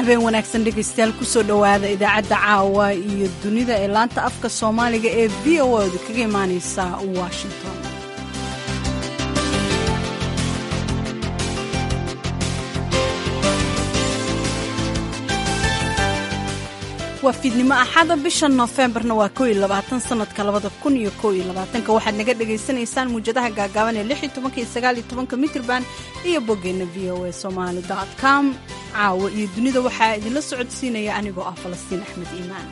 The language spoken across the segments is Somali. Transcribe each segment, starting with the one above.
habeen wanaagsan dhegaystayaal kusoo dhowaada idaacadda caawa iyo dunida ee laanta afka soomaaliga ee v o oda kaga imaaneysa washington waa fiidnimo axada bisha noofembarna waa ko iyo labaatan sanadka labada kun iyo ko iyo labaatanka waxaad naga dhagaysanaysaan muujadaha gaagaaban ee lix iyo tobanka iyo sagaal iyo tobanka mitrban iyo boggeenna v o a somaali dot com caawa iyo dunida waxaa idinla socodsiinaya anigoo ah falastiin axmed iimaan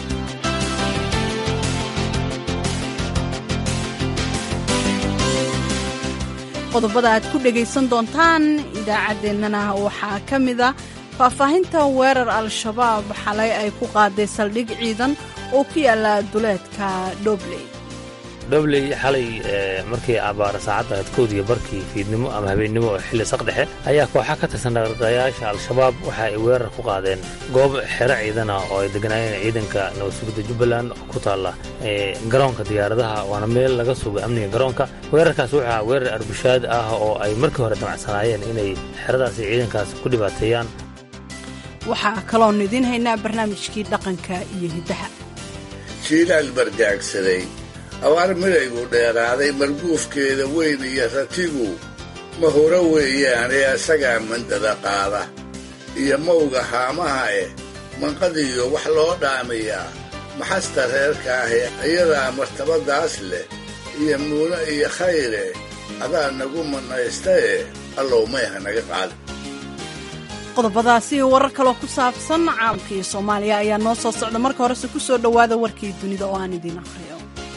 qodobada aad ku dhagaysan doontaan idaacaddeenana waxaa ka mida faahfaahinta weerar al-shabaab xalay ay ku qaaday saldhig ciidan oo ku yaala duleedka dhobley dhobley xalay markii abaara saacadda ahayd koodiyo barkii fiidnimo ama habeennimo oo xilli saqdhexe ayaa kooxa ka tirsan dhaqdhaqayaasha al-shabaab waxa ay weerar ku qaadeen goob xero ciidana oo ay deganaayeen ciidanka nabadsugidda jubbaland oo ku taalla garoonka diyaaradaha waana meel laga suga amniga garoonka weerarkaas waxaa weerar arbushaad ah oo ay markii hore damacsanaayeen inay xeradaasi ciidankaas ku dhibaateeyaan waxaa kaloonu idiin haynaa barnaamijkii dhaqanka iyo hiddaha jiilaal bargaagsaday abaar midaygu dheeraaday marguufkeeda weyn iyo ratigu mahuro weeyaane asagaa mandada qaada iyo mawga haamaha eh manqadiyo wax loo dhaamiyaa maxasta reerka ahi iyadaa martabadaas leh iyo muune iyo khayre adaa nagu mannaystae allow mayha naga qaadi qodobadaasi iyo warar kaloo ku saabsan caalamka iyo soomaaliya ayaa noo soo socda marka horese ku soo dhowaada warkii dunida oo aan idiin aqriyo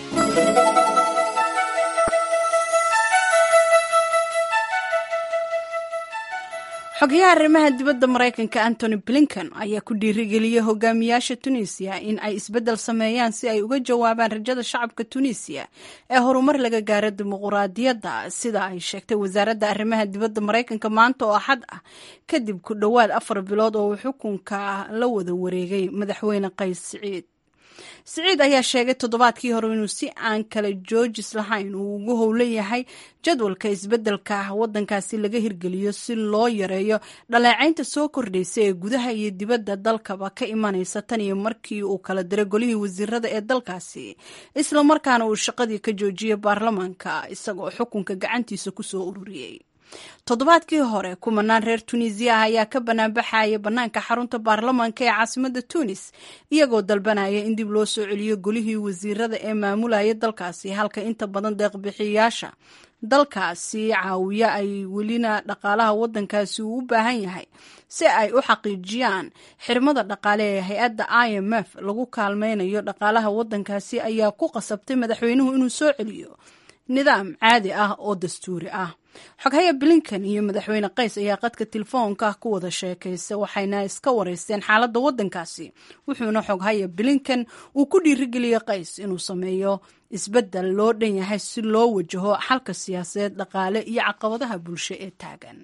xogayaha arrimaha dibadda maraykanka antony blinken ayaa ku dhiirigeliyey hogaamiyaasha tunisiya in ay isbeddel sameeyaan si ay uga jawaabaan rajada shacabka tunisiya ee horumar laga gaaro dimuquraadiyadda sida ay sheegtay wasaaradda arrimaha dibadda maraykanka maanta oo axad ah kadib ku dhowaad afar bilood oo uu xukunka la wada wareegay madaxweyne qays siciid siciid ayaa sheegay toddobaadkii hore inuu si aan kala joojis lahayn uu ugu howlan yahay jadwalka isbeddelka waddankaasi laga hirgeliyo si loo yareeyo dhaleecaynta soo kordhaysa ee gudaha iyo dibadda dalkaba ka imanaysa tan iyo markii uu kala diray golihii wasiirada ee dalkaasi islamarkaana uu shaqadii ka joojiyey baarlamaanka isagoo xukunka gacantiisa kusoo ururiyey toddobaadkii hore kumanaan reer tunisiya ah ayaa ka banaanbaxaya bannaanka xarunta baarlamaanka ee caasimadda tunis iyagoo dalbanaya in dib loo soo celiyo golihii wasiirada ee maamulaya dalkaasi halka inta badan deeqbixiyayaasha dalkaasi caawiya ay welina dhaqaalaha waddankaasi uu u baahan yahay si ay u xaqiijiyaan xirmada dhaqaale ee hay-adda i m f lagu kaalmaynayo dhaqaalaha waddankaasi ayaa ku qasabtay madaxweynuhu inuu soo celiyo nidaam caadi ah oo dastuuri ah xoghaya blinken iyo madaxweyne qays ayaa qadka telefoonka ku wada sheekaysa waxayna iska wareysteen xaaladda waddankaasi wuxuuna xoghaya blinken uu ku dhiirigeliyey qays inuu sameeyo isbeddel loo dhan yahay si loo wajaho xalka siyaasadeed dhaqaale iyo caqabadaha bulsho ee taagan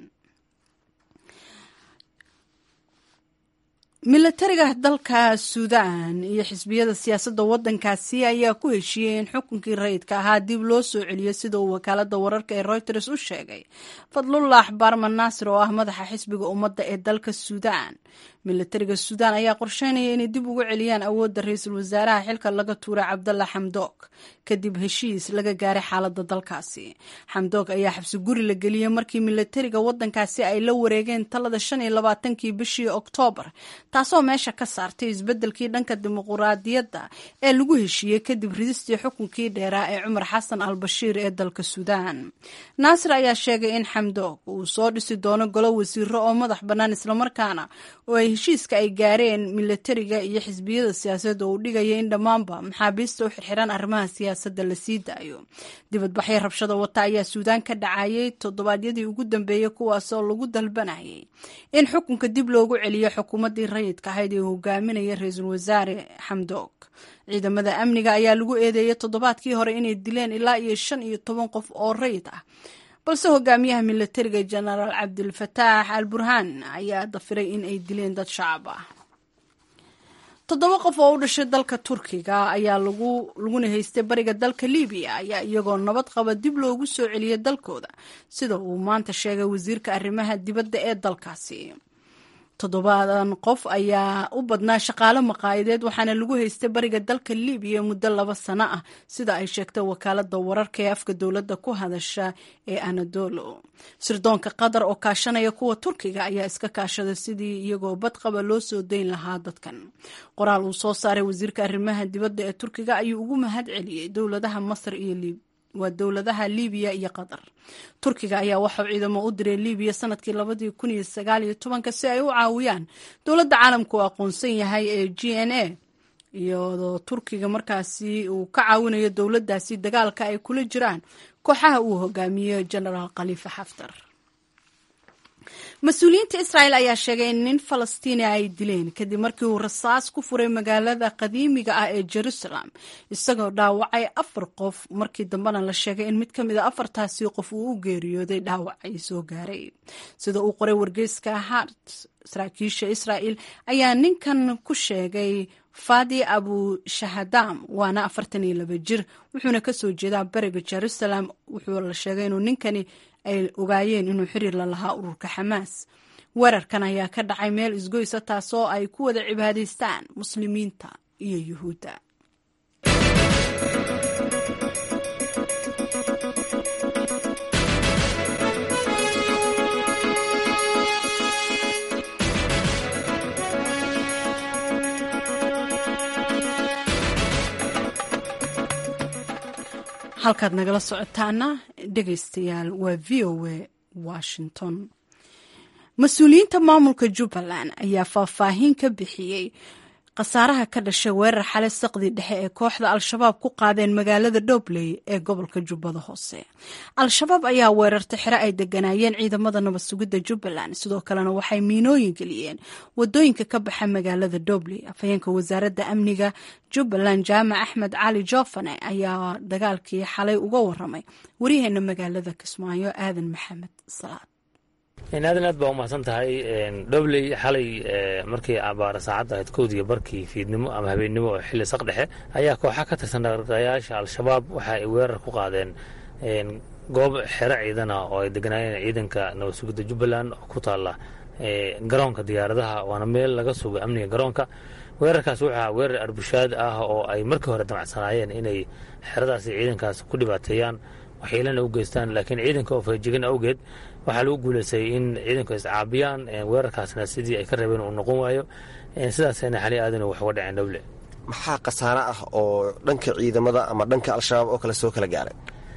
milatariga dalka suudaan iyo xisbiyada siyaasadda waddankaasi ayaa ku heshiiyey in xukunkii rayidka ahaa dib loo soo celiyo sida uu wakaaladda wararka ee reuters u sheegay fadlullah baarman naasir oo ah madaxa xisbiga ummadda ee dalka suudaan milatariga suudaan ayaa qorsheynaya inay dib ugu celiyaan awoodda ra-iisul wasaaraha xilka laga tuuray cabdalla xamdoog kadib heshiis laga gaaray xaaladda dalkaasi xamdoog ayaa xabsi guri la geliyey markii milatariga waddankaasi ay la wareegeen talada shan iyo labaatankii bishii oktoobar taasoo meesha ka saartay isbeddelkii dhanka dimuquraadiyadda ee lagu heshiiyey kadib ridistii xukunkii dheeraa ee cumar xasan al bashiir ee dalka suudaan naasir ayaa sheegay in xamdoog uu soo dhisi doono golo wasiiro oo madax bannaan islamarkaana oo ay heshiiska ay gaareen milatariga iyo xisbiyada siyaasadda uu dhigaya in dhammaanba maxaabiista u xirxiran arrimaha siyaasadda la sii daayo dibadbaxyo rabshada wata ayaa suudaan ka dhacayay toddobaadyadii ugu dambeeyey kuwaasoo lagu dalbanayay in xukunka dib loogu celiyo xukuumaddii rayidka ahayd ee hogaaminaya ra-iisul wasaare xamdoog ciidamada amniga ayaa lagu eedeeyey toddobaadkii hore inay dileen ilaa iyo shan iyo toban qof oo rayid ah balse hogaamiyaha milatariga jenaraal cabdilfataax al burhaan ayaa dafiray in ay dileen dad shacab ah toddoba qof oo u dhashay dalka turkiga ayaa lagu laguna haystay bariga dalka libiya ayaa iyagoo nabad qaba dib loogu soo celiyay dalkooda sida uu maanta sheegay wasiirka arrimaha dibadda ee dalkaasi toddobaadan qof ayaa u badnaa shaqaale maqaayadeed waxaana lagu haystay bariga dalka libiya muddo laba sano ah sida ay sheegtay wakaalada wararka ee afka dowladda ku hadasha ee anadolo sirdoonka qatar oo kaashanaya kuwa turkiga ayaa iska kaashada sidii iyagoo badqaba loo soo dayn lahaa dadkan qoraal uu soo saaray wasiirka arrimaha dibadda ee turkiga ayuu ugu mahad celiyey dowladaha masar iyo libiya waa dowladaha libiya iyo qatar turkiga ayaa waxauu ciidamo u diray libiya sanadkii labadii kun iyo sagaal iyo tobanka si ay u caawiyaan dowladda caalamka uu aqoonsan yahay ee g n a iyadoo turkiga markaasi uu ka caawinayo dowladdaasi dagaalka ay kula jiraan kooxaha uu hogaamiyo genaraal khaliifa xaftar mas-uuliyiinta israel ayaa sheegay in nin falastiini ay dileen kadib markii uu rasaas ku furay magaalada qadiimiga ah ee jerusalem isagoo dhaawacay afar qof markii dambena la sheegay in mid ka mid a afartaasi qof uu u geeriyooday dhaawacay soo gaaray sida uu qoray wargeyska hart saraakiisha israel ayaa ninkan ku sheegay fadi abu shahadam waana afartan iyo laba jir wuxuuna kasoo jeedaa bariga jerusalem wuxuu la sheegay inuu ninkani ay ogaayeen inuu xiriir la lahaa ururka xamaas weerarkan ayaa ka dhacay meel isgoysa taasoo ay ku wada cibaadaystaan muslimiinta iyo yuhuudda halkaad nagala socotaana dhegaystayaal waa v o a washington mas-uuliyiinta maamulka jubbaland ayaa faahfaahin ka bixiyey khasaaraha ka dhashay weerar xale saqdi dhexe ee kooxda al-shabaab ku qaadeen magaalada dhobley ee gobolka jubbada hoose al-shabaab ayaa weerartay xero ay deganaayeen ciidamada nabad sugidda jubbaland sidoo kalena waxay miinooyin geliyeen wadooyinka ka baxa magaalada dhobley afhayeenka wasaaradda amniga jubbaland jaamac axmed cali joofane ayaa dagaalkii xalay uga waramay waryaheena magaalada kismaayo aadan maxamed salaad aadan aad baa umahadsan tahay dhobley xalay markii abaara saacadda ahayd kowdiga barkii fiidnimo ama habeennimo oo xilli saq dhexe ayaa kooxa ka tirsan dhaqdhaqayaasha al-shabaab waxa ay weerar ku qaadeen goob xero ciidana oo ay deganaayeen ciidanka nabad sugidda jubbaland oo ku taalla garoonka diyaaradaha waana meel laga sugo amniga garoonka weerarkaas wuxuu ahaa weerar arbushaad ah oo ay markii hore damacsanaayeen inay xeradaasi ciidankaas ku dhibaateeyaan waxyeelana u geystaan laakiin ciidanka oo feejigan awgeed waxaa lagu guuleystay in ciidanku iscaabiyaan weerarkaasna sidii ay ka rabeen uu noqon waayo sidaasna xali aadan wax uga dhaceen dhowle maxaa khasaare ah oo dhanka ciidamada ama dhanka al-shabaab oo kale soo kala gaaray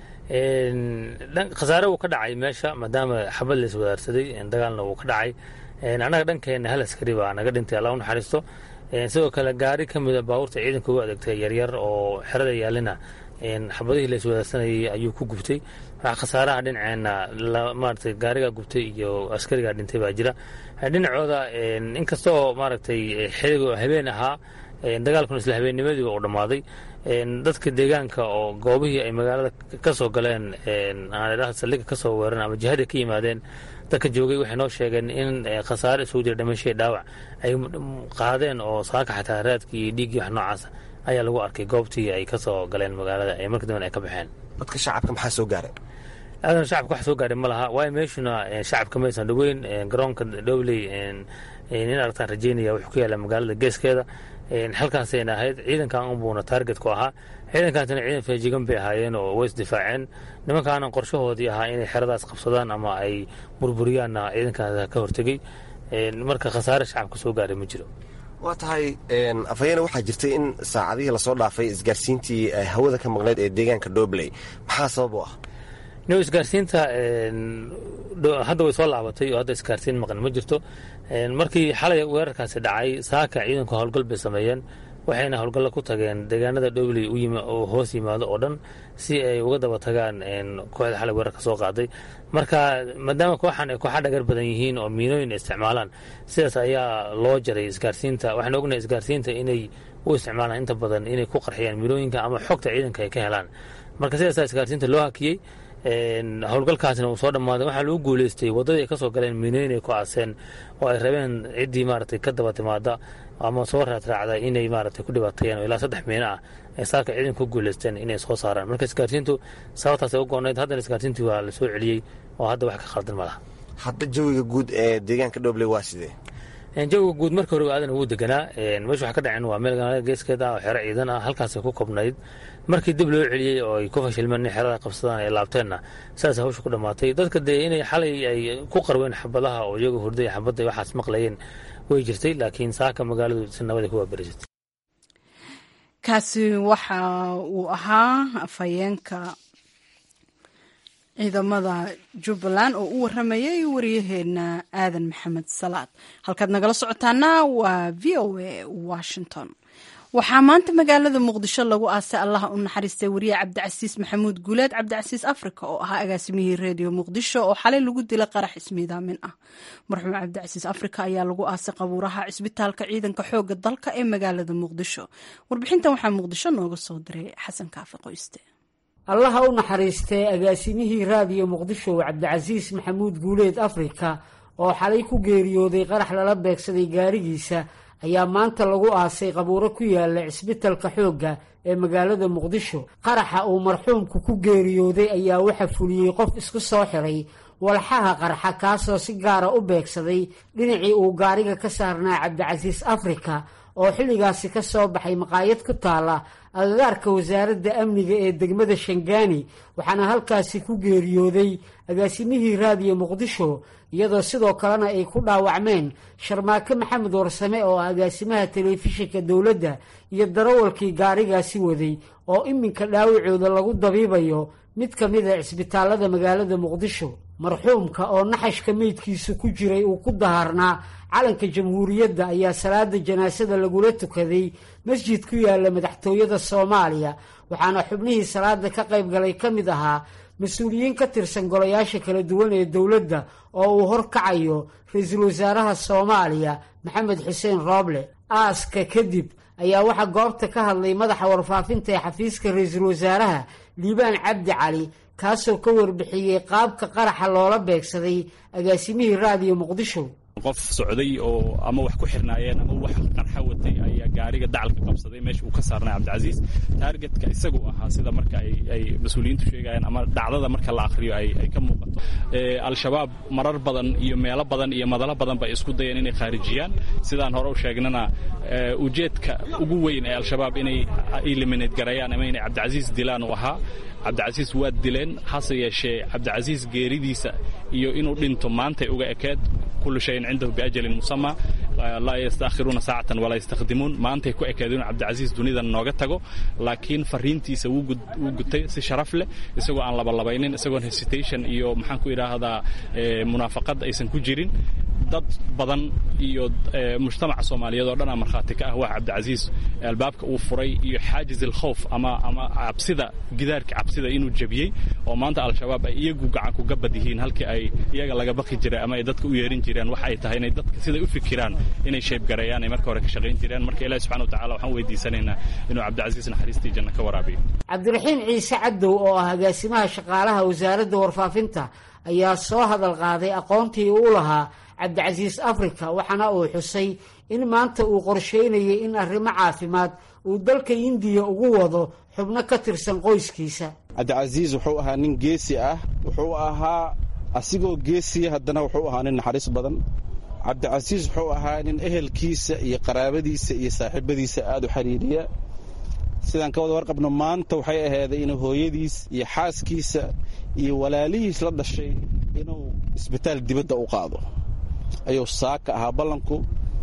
khasaare wuu ka dhacay meesha maadaama xabad la iswadaarsaday dagaalna wuu ka dhacay annaga dhankeenna hal askari baa naga dhintay alla u naxariisto sidoo kale gaari ka mida baabuurta ciidanka ugu adeegtay yaryar oo xerada yaalina xabadihii la iswadaarsanayay ayuu ku gubtay waxaa khasaaraha dhinaceenna maaragtay gaariga gubtay iyo askarigaa dhintay baa jira dhinacooda inkastoo maaragtay xiliga habeen ahaa dagaalkuna isla habeennimadii uu dhammaaday dadka deegaanka oo goobihii ay magaalada ka soo galeen saldhiga ka soo weeran ama jihada ka yimaadeen dadka joogay waxay noo sheegeen in khasaare isugu jira dhimashadii dhaawac ay qaadeen oo saaka xataa raadkii iyo dhiiggii wax noocaasa ayaa lagu arkay goobtii ay ka soo galeen magaalada ee markii damben ay ka baxeen dadka shacabka maxaa soo gaaray aadan shacabka wax soo gaaray ma laha waayo meeshuna shacabka maysan dhoweyn garoonka dhobley in aragtaan rajeynaya wuxuu ku yaalla magaalada geeskeeda halkaasayna ahayd ciidankan unbuuna taarget ku ahaa ciidankaasina ciidan feejigan bay ahaayeen oo way isdifaaceen nimankaana qorshahoodii ahaa inay xeradaas qabsadaan ama ay burburiyaanna ciidankaas ka hortegey marka khasaare shacabka soo gaaray ma jiro waa tahay afhayeene waxaa jirtay in saacadihii lasoo dhaafay isgaarsiintii hawada ka maqneyd ee deegaanka dhobley maxaa sabab u ah no isgaarsiinta hadda way soo laabatay oo hadda isgaarsiin maqan ma jirto markii xalay weerarkaasi dhacay saaka ciidanku howlgal bay sameeyeen waxayna howlgalla ku tageen deegaanada dhobley oo hoos yimaado oo dhan si ay uga daba tagaan kooxda xalay weerarka soo qaaday marka maadaama kooxan ay kooxa dhagar badan yihiin oo miinooyin isticmaalaan sidaas ayaa loo jaray isgaarsiinta waxaan ognahay isgaarsiinta inay u isticmaalaan inta badan inay ku qarxiyaan miinooyinka ama xogta ciidanka ay ka helaan marka sidaasaa isgaarsiinta loo hakiyey howlgalkaasna uu soo dhammaaday waxaa lagu guuleystay waddadii ay ka soo galeen miinooyin ay ku aaseen oo ay rabeen ciddii maaragtay ka daba timaada ama soo raadraacda inay maaragtay ku dhibaateeyeen oo ilaa saddex miino ah ay saaka ciidanka ku guuleysteen inay soo saaraan marka isgaarsiintu sababtaasay u goonayd haddana isgaarsiintii waa la soo celiyey oo hadda wax ka khaldan ma laha hadda jawiga guud ee deegaanka dhobley waa sidee jawiga guud marka hore aadan ugu deganaa meesha waxa ka dhaceen waa meel ganaada geeskeeda ah oo xero ciidan ah halkaasay ku kobnayd markii dib loo celiyey oo ay ku fashilmeen in xerada qabsadaan ay laabteenna saas hawsha ku dhammaatay dadka dee inay xalay ay ku qarween xabadaha oo iyagu hurday xabadda waxaas maqlayeen way jirtay laakiin saaka magaaladu si nabada ku waaberisatay kaasi waxa uu ahaa afhayeenka ciidamada jubbaland oo u waramayay wariyaheena aadan maxamed salaad halkaad nagala socotaana waa v o a washington waxaa maanta magaalada muqdisho lagu aasay allaha u naxariistay wariye cabdicasiis maxamuud guuleed cabdicasiis africa oo ahaa agaasimihii redio muqdisho oo xalay lagu dilay qarax ismiidaamin ah marxuum cabdicasiis africa ayaa lagu aasay qabuuraha cisbitaalka ciidanka xooga dalka ee magaalada muqdisho warbixintan waxaa muqdisho nooga soo diray xasan kaafi qoyste allaha u naxariistay agaasimihii raadiyo muqdisho cabdicasiis maxamuud guuleed africa oo xalay ku geeriyooday qarax lala beegsaday gaarigiisa ayaa maanta lagu aasay qabuuro ku yaala cisbitalka xoogga ee magaalada muqdisho qaraxa uu marxuumku ku geeriyooday ayaa waxa fuliyey qof isku soo xiray walxaha qarxa kaasoo si gaara u beegsaday dhinacii uu gaariga ka saarnaa cabdicasiis africa oo xilligaasi ka soo baxay maqaayad ku taala agagaarka wasaaradda amniga ee degmada shangaani waxaana halkaasi ku geeriyooday agaasimihii raadiyo muqdisho iyadoo sidoo kalena ay ku dhaawacmeen sharmaake maxamed warsame oo ah agaasimaha telefishinka dowladda iyo darawalkii gaarigaasi waday oo iminka dhaawacooda lagu dabiibayo mid ka mid a cisbitaalada magaalada muqdisho marxuumka oo naxashka meydkiisu ku jiray uu ku daharnaa calanka jamhuuriyadda ayaa salaada janaasada lagula tukaday masjid ku yaala madaxtooyada soomaaliya waxaana xubnihii salaada ka qayb galay ka mid ahaa mas-uuliyiin ka tirsan golayaasha kala duwan ee dowladda oo uu horkacayo ra-iisul wasaaraha soomaaliya maxamed xuseen rooble aaska kadib ayaa waxaa goobta ka hadlay madaxa warfaafinta ee xafiiska ra-iisul wasaaraha liibaan cabdi cali kaasoo ka warbixiyey qaabka qaraxa loola beegsaday agaasimihii raadiyo muqdisho qof socday oo ama wax ku xirnaayeen ama wax qarxa watay ayaa gaariga dacalka qabsaday meesha uu ka saarnay cabdicasiis taargetka isagu ahaa sida marka ay mas-uuliyiintu sheegayaan ama dhacdada marka la akhriyo ay ka muuqato al-shabaab marar badan iyo meelo badan iyo madalo badan bay isku dayeen inay khaarijiyaan sidaan hore u sheegnana ujeedka ugu weyn ee al-shabaab inay eliminate garayaan ama inay cabdicasiis dilaan uu ahaa cabdicasiis waa dileen hase yeeshee cabdicasiis geeridiisa iyo inuu dhinto maantay uga ekeed kullu shayin cindahu biajalin musama laa yastaakhiruuna saacatan walaa yastakdimuun maantay ku ekeed inuu cabdicasiis dunidan nooga tago laakiin fariintiisa wuu gutay si sharaf leh isagoo aan labalabaynin isagoon hesitation iyo maxaan ku idhaahdaa munaafaqad aysan ku jirin dad badan iyo mujtamaca soomaaliyeed oo dhanaa markhaati ka ah waa cabdicasiis albaabka uu furay iyo xaajiz alkhowf ama ama cabsida gidaarka cabsida inuu jebiyey oo maanta al-shabaab ay iyagu gacan ku gabad yihiin halkii ay iyaga laga baqi jiray ama ay dadka u yeerin jireen waxa ay tahay inay dadka siday u fikiraan inay sheebgareeyaan ay marka hore ka shaqayn jireen marka ilahi subxana watacala waxaan weydiisanaynaa inuu cabdicasiis naxariistii janno ka waraabiyo cabdiraxiin ciise cadow oo ah agaasimaha shaqaalaha wasaaradda warfaafinta ayaa soo hadal qaaday aqoontii uu lahaa cabdicasiis africa waxaana uu xusay in maanta uu qorsheynayay in arrimo caafimaad uu dalka indiya ugu wado xubno ka tirsan qoyskiisa cabdicasiis wuxuu ahaa nin geesi ah wuxuu ahaa asigoo geesiya haddana wuxuu ahaa nin naxariis badan cabdicasiis wuxuu ahaa nin ehelkiisa iyo qaraabadiisa iyo saaxiibadiisa aad u xiriiriya sidaan ka wada warqabno maanta waxay ahayday inuu hooyadiis iyo xaaskiisa iyo walaalihiis la dhashay inuu isbitaal dibadda u qaado ayuu saaka ahaa ballanku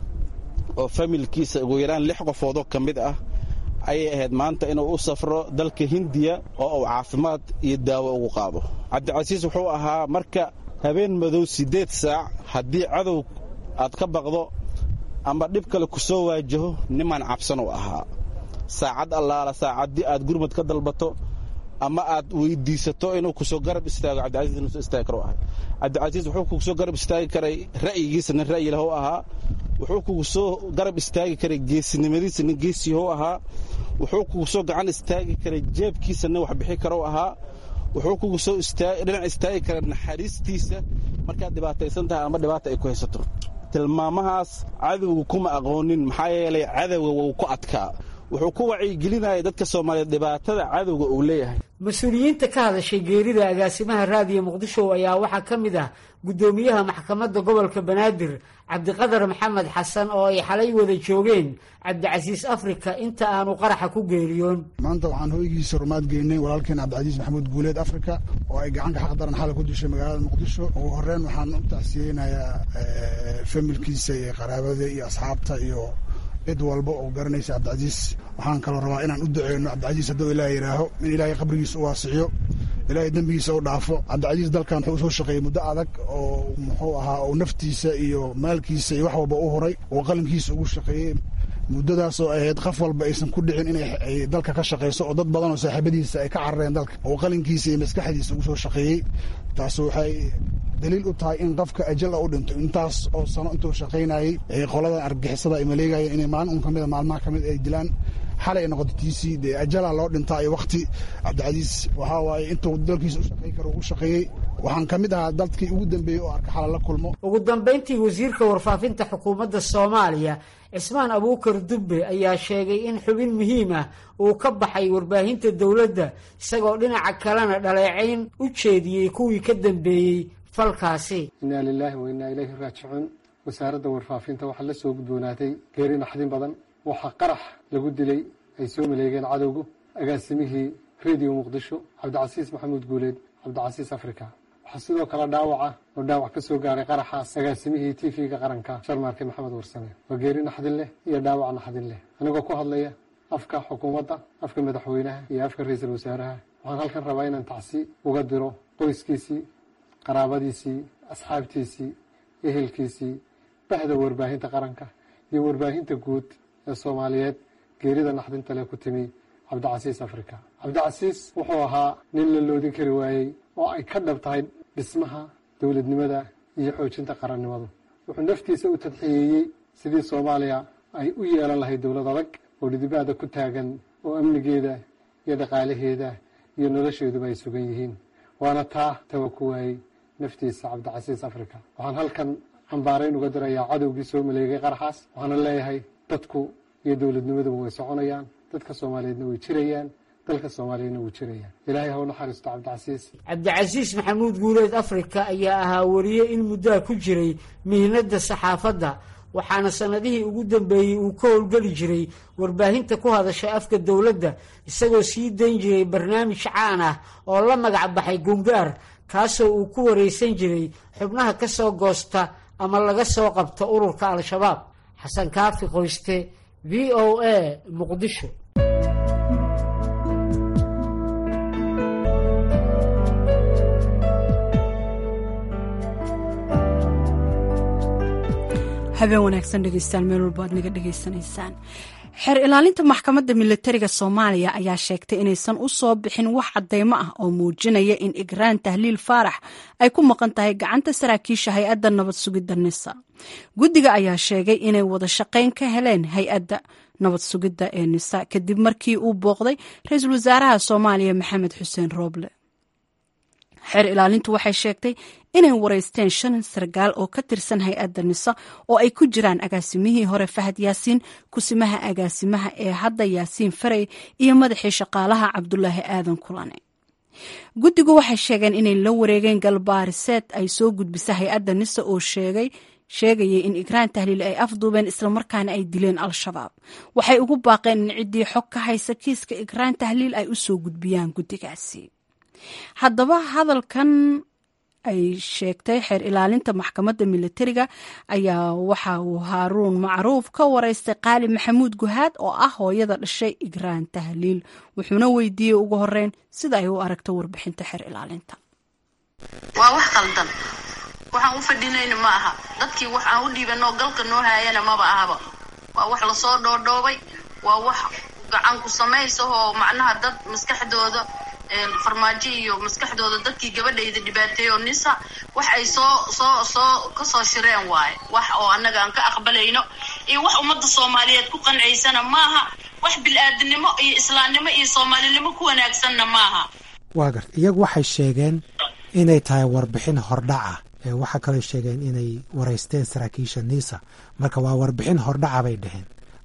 oo familkiisa ugu yaraan lix qofoodoo ka mid ah ayay ahayd maanta inuu u safro dalka hindiya oo uu caafimaad iyo daawo ugu qaado cabdicasiis wuxuu ahaa marka habeen madow siddeed saac haddii cadow aad ka baqdo ama dhib kale ku soo waajaho nimaan cabsan u ahaa saacad allaala saacaddii aad gurmad ka dalbato ama aad weydiisato inuu kusoo garab istaago cabdicasiis inuu soo istaagi karo ahay cabdicasiis wuxuu kugu soo garab istaagi karay ra'yigiisa nin ra'yi lahu ahaa wuxuu kugu soo garab istaagi karay geesinimadiisa nin geesiyahu ahaa wuxuu kugu soo gacan istaagi karay jeebkiisa nin wax bixi karo ahaa wuxuu kugu soo dhinac istaagi karay naxariistiisa markaad dhibaataysan tahay ama dhibaata ay ku haysato tilmaamahaas cadowga kuma aqoonin maxaa yeelay cadowga wuu ku adkaa wuxuu ku wacyigelinaya dadka soomaaliyeed dhibaatada cadowga uu leeyahay mas-uuliyiinta ka hadashay geerida agaasimaha raadiyo muqdisho ayaa waxaa ka mid ah guddoomiyaha maxkamadda gobolka banaadir cabdiqadar maxamed xasan oo ay xalay wada joogeen cabdicasiis afrika inta aanu qaraxa ku geeriyoon maanta waxaan hoygiisa rumaad geynay walaalkeen cabdicasiis maxamuud guuleed afrika oo ay gacanka xaq daran xalay ku dishay magaalada muqdisho ugu horeyn waxaan u tacsiyeynayaa familkiisa iyo qaraabada iyo asxaabta iyo cid walba oo garanaysa cabdicasiis waxaan kaloo rabaa inaan u duceyno cabdicasiis hadduu ilaah yidhaaho in ilaahay qabrigiisa u waasiciyo ilaahay dembigiisa u dhaafo cabdicasiis dalkan wuxuu usoo shaqeeyey muddo adag oo muxuu ahaa oo naftiisa iyo maalkiisa iyo wax walba u huray oo qalinkiisa ugu shaqeeyey muddadaasoo ahayd qof walba aysan ku dhicin inay dalka ka shaqayso oo dad badan oo saaxiibadiisa ay ka carareen dalka oo qalinkiisa iyo maskaxdiisa ugu soo shaqeeyey taas waxay daliil u tahay in qofka ajal u dhinto intaas oo sano intuu shaqaynayey qoladan argixisada ay maleegayeen inay maalin un kamida maalmaha kamid ay dilaan xalay ay noqoto tiisii dee ajala loo dhintaa iyo wakti cabdicasiis waxaa waaye intuu dalkiisa u shaqayn karo u shaqeeyey waxaan ka mid ahaa dadkii ugu dambeeyey oo arka xala la kulmo ugu dambayntii wasiirka warfaafinta xukuumadda soomaaliya cismaan abuukar dubbe ayaa sheegay in xubin muhiim ah uu ka baxay warbaahinta dowladda isagoo dhinaca kalena dhaleecayn u jeediyey kuwii ka dambeeyey falkaasi innaa lilaahi wa innaa ilayhi raajicuun wasaaradda warfaafinta waxaa la soo gudboonaatay geeri naxdin badan waxaa qarax lagu dilay ay soo maleegeen cadowgu agaasimihii rediyo muqdisho cabdicasiis maxamuud guuleed cabdicasiis africa waxaa sidoo kale dhaawaca oo dhaawac ka soo gaaray qaraxaas agaasimihii t v-ga qaranka sharmaarke maxamed warsame waa geeri naxdin leh iyo dhaawac naxdin leh anigoo ku hadlaya afka xukuumadda afka madaxweynaha iyo afka ra-iisul wasaaraha waxaan halkan rabaa inaan tacsi uga diro qoyskiisii qaraabadiisii asxaabtiisii ehelkiisii bahda warbaahinta qaranka iyo warbaahinta guud ee soomaaliyeed geerida naxdinta leh ku timi cabdicasiis africa cabdicasiis wuxuu ahaa nin la loodin kari waayey oo ay ka dhab tahay dhismaha dowladnimada iyo xoojinta qarannimadu wuxuu naftiisa u tadxiyeeyey sidii soomaaliya ay u yeelan lahayd dowlad adag oo dhidibaada ku taagan oo amnigeeda iyo dhaqaalaheeda iyo nolosheeduba ay sugan yihiin waana taa tawa ku waayey naftiisa cabdicasiis africa waxaan halkan cambaarayn uga dirayaa cadowgii soo maleegay qaraxaas waxaana leeyahay dadku iyo dowladnimaduba way soconayaan dadka soomaaliyeedna way jirayaan dalka soomaaliyadna wuu jirayaan ilaahay ha u naxariisto cabdicasiis cabdicasiis maxamuud guuleed afrika ayaa ahaa wariye in muddaa ku jiray mihnadda saxaafadda waxaana sannadihii ugu dambeeyey uu ka howlgeli jiray warbaahinta ku hadasha afka dowladda isagoo sii dayn jiray barnaamij caan ah oo la magac baxay gungaar kaasoo uu ku waraysan jiray xubnaha ka soo goosta ama laga soo qabto ururka al-shabaab xasan kaafi qoyste v o a muqdisho habeen wanaagsan dhegeystaan meel walba aad naga dhegaysanaysaan xeer ilaalinta maxkamadda milatariga soomaaliya ayaa sheegtay inaysan u soo bixin wax cadeymo ah oo muujinaya in igraan tahliil faarax ay ku maqan tahay gacanta saraakiisha hay-adda nabad sugidda nisa guddiga ayaa sheegay inay wada shaqayn ka heleen hay-adda nabad sugidda ee nisa kadib markii uu booqday ra-iisul wasaaraha soomaaliya maxamed xuseen rooble xeer ilaalintu waxay sheegtay inay wareysteen shan sargaal oo ka tirsan hay-adda nisa oo ay ku jiraan agaasimihii hore fahad yaasiin kusimaha agaasimaha ee hadda yaasiin farey iyo madaxii shaqaalaha cabdulaahi aadan kulane guddigu waxay sheegeen inay la wareegeen galbaariseed ay soo gudbisa hay-adda nisa oo sheegay sheegayay in igraan tahliil ay afduubeen islamarkaana ay dileen al-shabaab waxay ugu baaqeen in ciddii xog ka haysa kiiska igraan tahliil ay u soo gudbiyaan guddigaasi haddaba hadalkan ay sheegtay xeer ilaalinta maxkamadda milatariga ayaa waxa uu haaruun macruuf ka wareystay qaali maxamuud guhaad oo ah hooyada dhashay igraan tahliil wuxuuna weydiiyey ugu horeyn sida ay u aragto warbixinta xeer ilaalinta waa wax qaldan waxaan u fadhinayna ma aha dadkii wax aan u dhiibanoo galka noo haayana maba ahaba waa wax lasoo dhoodhoobay waa wax gacan ku samaysahoo macnaha dad maskaxdooda farmaajo iyo maskaxdooda dadkii gabadhayda dhibaateeyo nisa wax ay soo soo soo kasoo shireen waaye wax oo annaga aan ka aqbalayno iyo wax ummadda soomaaliyeed ku qanciysana maaha wax bil-aadinimo iyo islaamnimo iyo soomaalinimo ku wanaagsanna maaha waa garta iyagu waxay sheegeen inay tahay warbixin hordhaca waxaa kaloo sheegeen inay wareysteen saraakiisha nisa marka waa warbixin hordhaca bay dheheen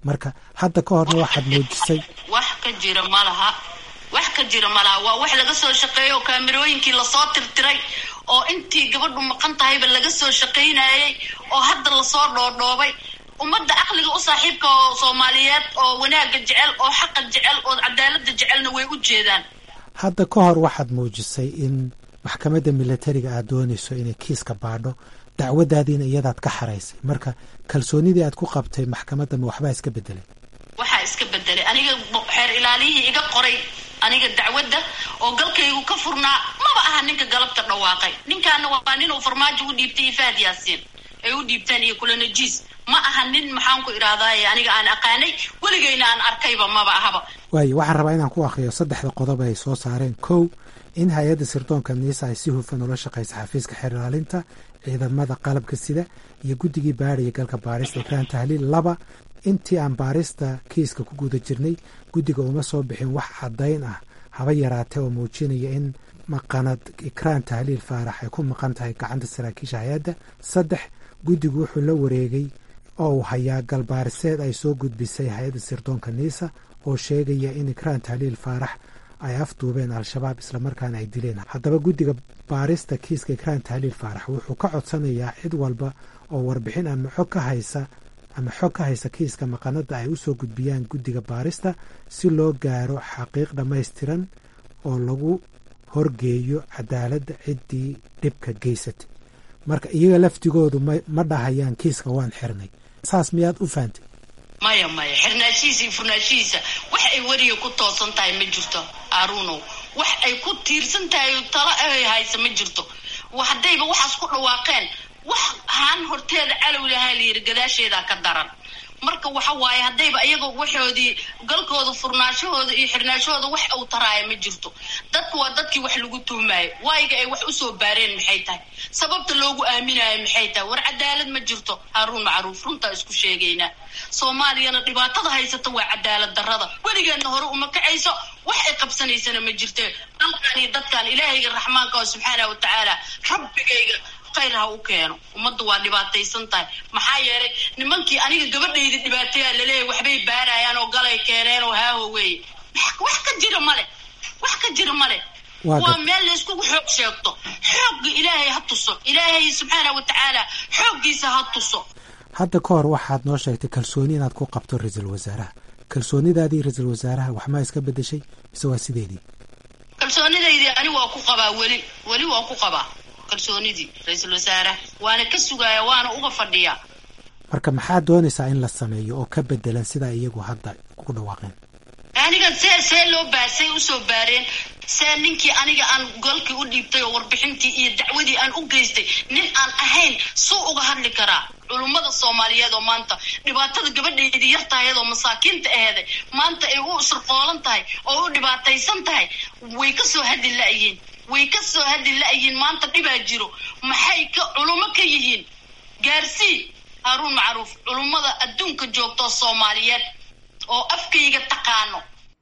marka hadda ka horna waxaad muujisay wax ka jira ma laha wax ka jira ma laha waa wax laga soo shaqeeyo oo kaamirooyinkii lasoo tirtiray oo intii gabadhu maqan tahayba laga soo shaqaynayay oo hadda lasoo dhoodhoobay ummadda caqliga u saaxiibka oo soomaaliyeed oo wanaagga jecel oo xaqa jecel oo cadaaladda jecelna way u jeedaan hadda ka hor waxaad muujisay in maxkamadda milatariga aad doonayso inay kiiska baadho dacwadaadiina iyadaad ka xaraysay marka kalsoonidii aad ku qabtay maxkamadda ma waxbaa iska bedelay waxaa iska bedelay aniga xeer ilaaliyihii iga qoray aniga dacwadda oo galkaygu ka furnaa maba aha ninka galabta dhawaaqay ninkaana waa ninuu farmaajo u dhiibtay iyo fahad yaasiin ay u dhiibteen iyo kula najiis ma aha nin maxaan ku idhaahdaye aniga aan aqaanay weligayna aan arkayba maba ahaba waayo waxaan rabaa inaan ku akhriyo saddexda qodob ay soo saareen kow in hay-adda sirdoonka niisa ay si hufan ula shaqaysa xafiiska xeer ilaalinta ciidamada qalabka sida iyo guddigii baadhaya galka baarista ikraan tahliil laba intii aan baarista kiiska ku guda jirnay guddiga uma soo bixin wax caddayn ah haba yaraatee oo muujinaya in maqanad ikraan tahliil faarax ay ku maqan tahay gacanta saraakiisha hay-adda saddex guddigu wuxuu la wareegay oo uu hayaa galbaariseed ay soo gudbisay hay-adda sirdoonka niisa oo sheegaya in ikraan tahliil faarax ay afduubeen al-shabaab islamarkaana ay dileen haddaba guddiga baarista kiiska ikraan tahliil faarax wuxuu ka codsanayaa cid walba oo warbixin ama xog ka haysa ama xog ka haysa kiiska maqanada ay u soo gudbiyaan guddiga baarista si loo gaaro xaqiiq dhammaystiran oo lagu horgeeyo cadaaladda ciddii dhibka geysatay marka iyaga laftigoodu ma dhahayaan kiiska waan xirnay saas miyaad u fahantay maya maya xirnaashihiisa iyo furnaashihiisa wax ay weriga ku toosan tahay ma jirto aaruunow wax ay ku tiirsan tahay talo ay haysa ma jirto haddayba waxaas ku dhawaaqeen wax haan horteeda calow lahaa layidhi gadaasheedaa ka daran marka waxa waaye haddayba iyaga waxoodii galkooda furnaashahooda iyo xirnaashahooda wax uu taraaya ma jirto dadku waa dadkii wax lagu tuhmaayo waayiga ay wax usoo baareen maxay tahay sababta loogu aaminayo maxay tahay war cadaalad ma jirto haaruun macruuf runtaa isku sheegaynaa soomaaliyana dhibaatada haysata waa cadaalad darrada weligeedna hore uma kacayso wax ay qabsanaysana ma jirte dalkan iyo dadkan ilaahayga raxmaanka oo subxaana wa tacaala rabbigayga khayr ha u keeno ummadda waa dhibaataysan tahay maxaa yeelay nimankii aniga gabadhayda dhibaateyaa laleeyahy waxbay baarayaan oo galay keeneen oo haaho weeye wax ka jira male wax ka jira male waa meel layskugu xoog sheegto xoogga ilaahay ha tuso ilaahay subxaana wa tacaala xooggiisa ha tuso hadda ka hor waxaad noo sheegtay kalsooni inaad ku qabto ra-iisul wasaaraha kalsoonidaadii ra-iisul wasaaraha waxmaa iska bedeshay mise waa sideedii kalsoonidaydii ani waa ku qabaa weli weli waa ku qabaa kalsoonidii ra-iisul wasaaraha waana ka sugaaya waana uga fadhiyaa marka maxaad doonaysaa in la sameeyo oo ka bedelan sidaa iyagu hadda ku dhawaaqeen aniga see see loo baa say usoo baareen see ninkii aniga aan golkii u dhiibtay oo warbixintii iyo dacwadii aan u geystay nin aan ahayn suu uga hadli karaa culummada soomaaliyeed oo maanta dhibaatada gabadheedii yar tahay iyadoo masaakiinta aheeday maanta ay u sirqoolan tahay oo u dhibaataysan tahay way ka soo hadli la-yiin way ka soo hadli la-yiin maanta dhibaa jiro maxay ka culummo ka yihiin gaarsii haaruun macruuf culummada adduunka joogtoo soomaaliyeed oo afkayga taqaano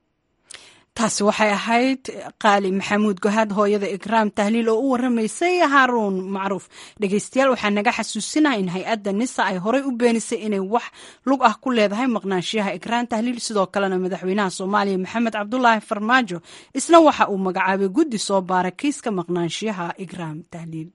taasi waxay ahayd qaali maxamuud gohaad hooyada ikraam tahliil oo u waramaysay haaruun macruuf dhegeystayaal waxaa naga xasuusinaha in hay-adda nisa ay horey u beenisay inay wax lug ah ku leedahay maqnaanshiyaha ikraam tahliil sidoo kalena madaxweynaha soomaaliya maxamed cabdulaahi farmaajo isna waxa uu magacaabay guddi soo baara kiiska maqnaanshiyaha ikraam tahliil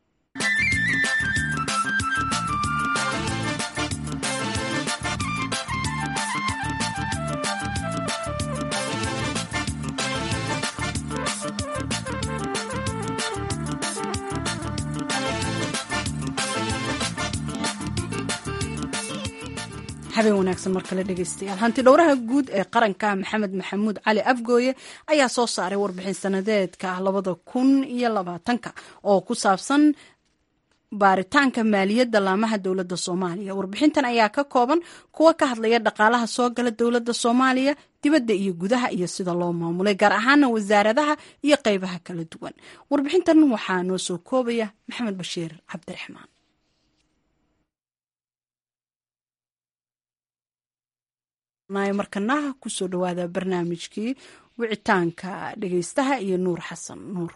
habeen wanaagsan mar kale dhegeystayaal hanti dhowraha guud ee qaranka maxamed maxamuud cali afgooye ayaa soo saaray warbixin sanadeedka labada kun iyo labaatanka oo ku saabsan baaritaanka maaliyadda laamaha dowladda soomaaliya warbixintan ayaa ka kooban kuwa ka hadlaya dhaqaalaha soo gala dowladda soomaaliya dibadda iyo gudaha iyo sida loo maamulay gaar ahaana wasaaradaha iyo qeybaha kala duwan warbixintan waxaa noo soo koobaya maxamed bashiir cabdiraxmaan markanaha kusoo dhawaada barnaamijkii wicitaanka dhegeystaha iyo nuur xasan nuur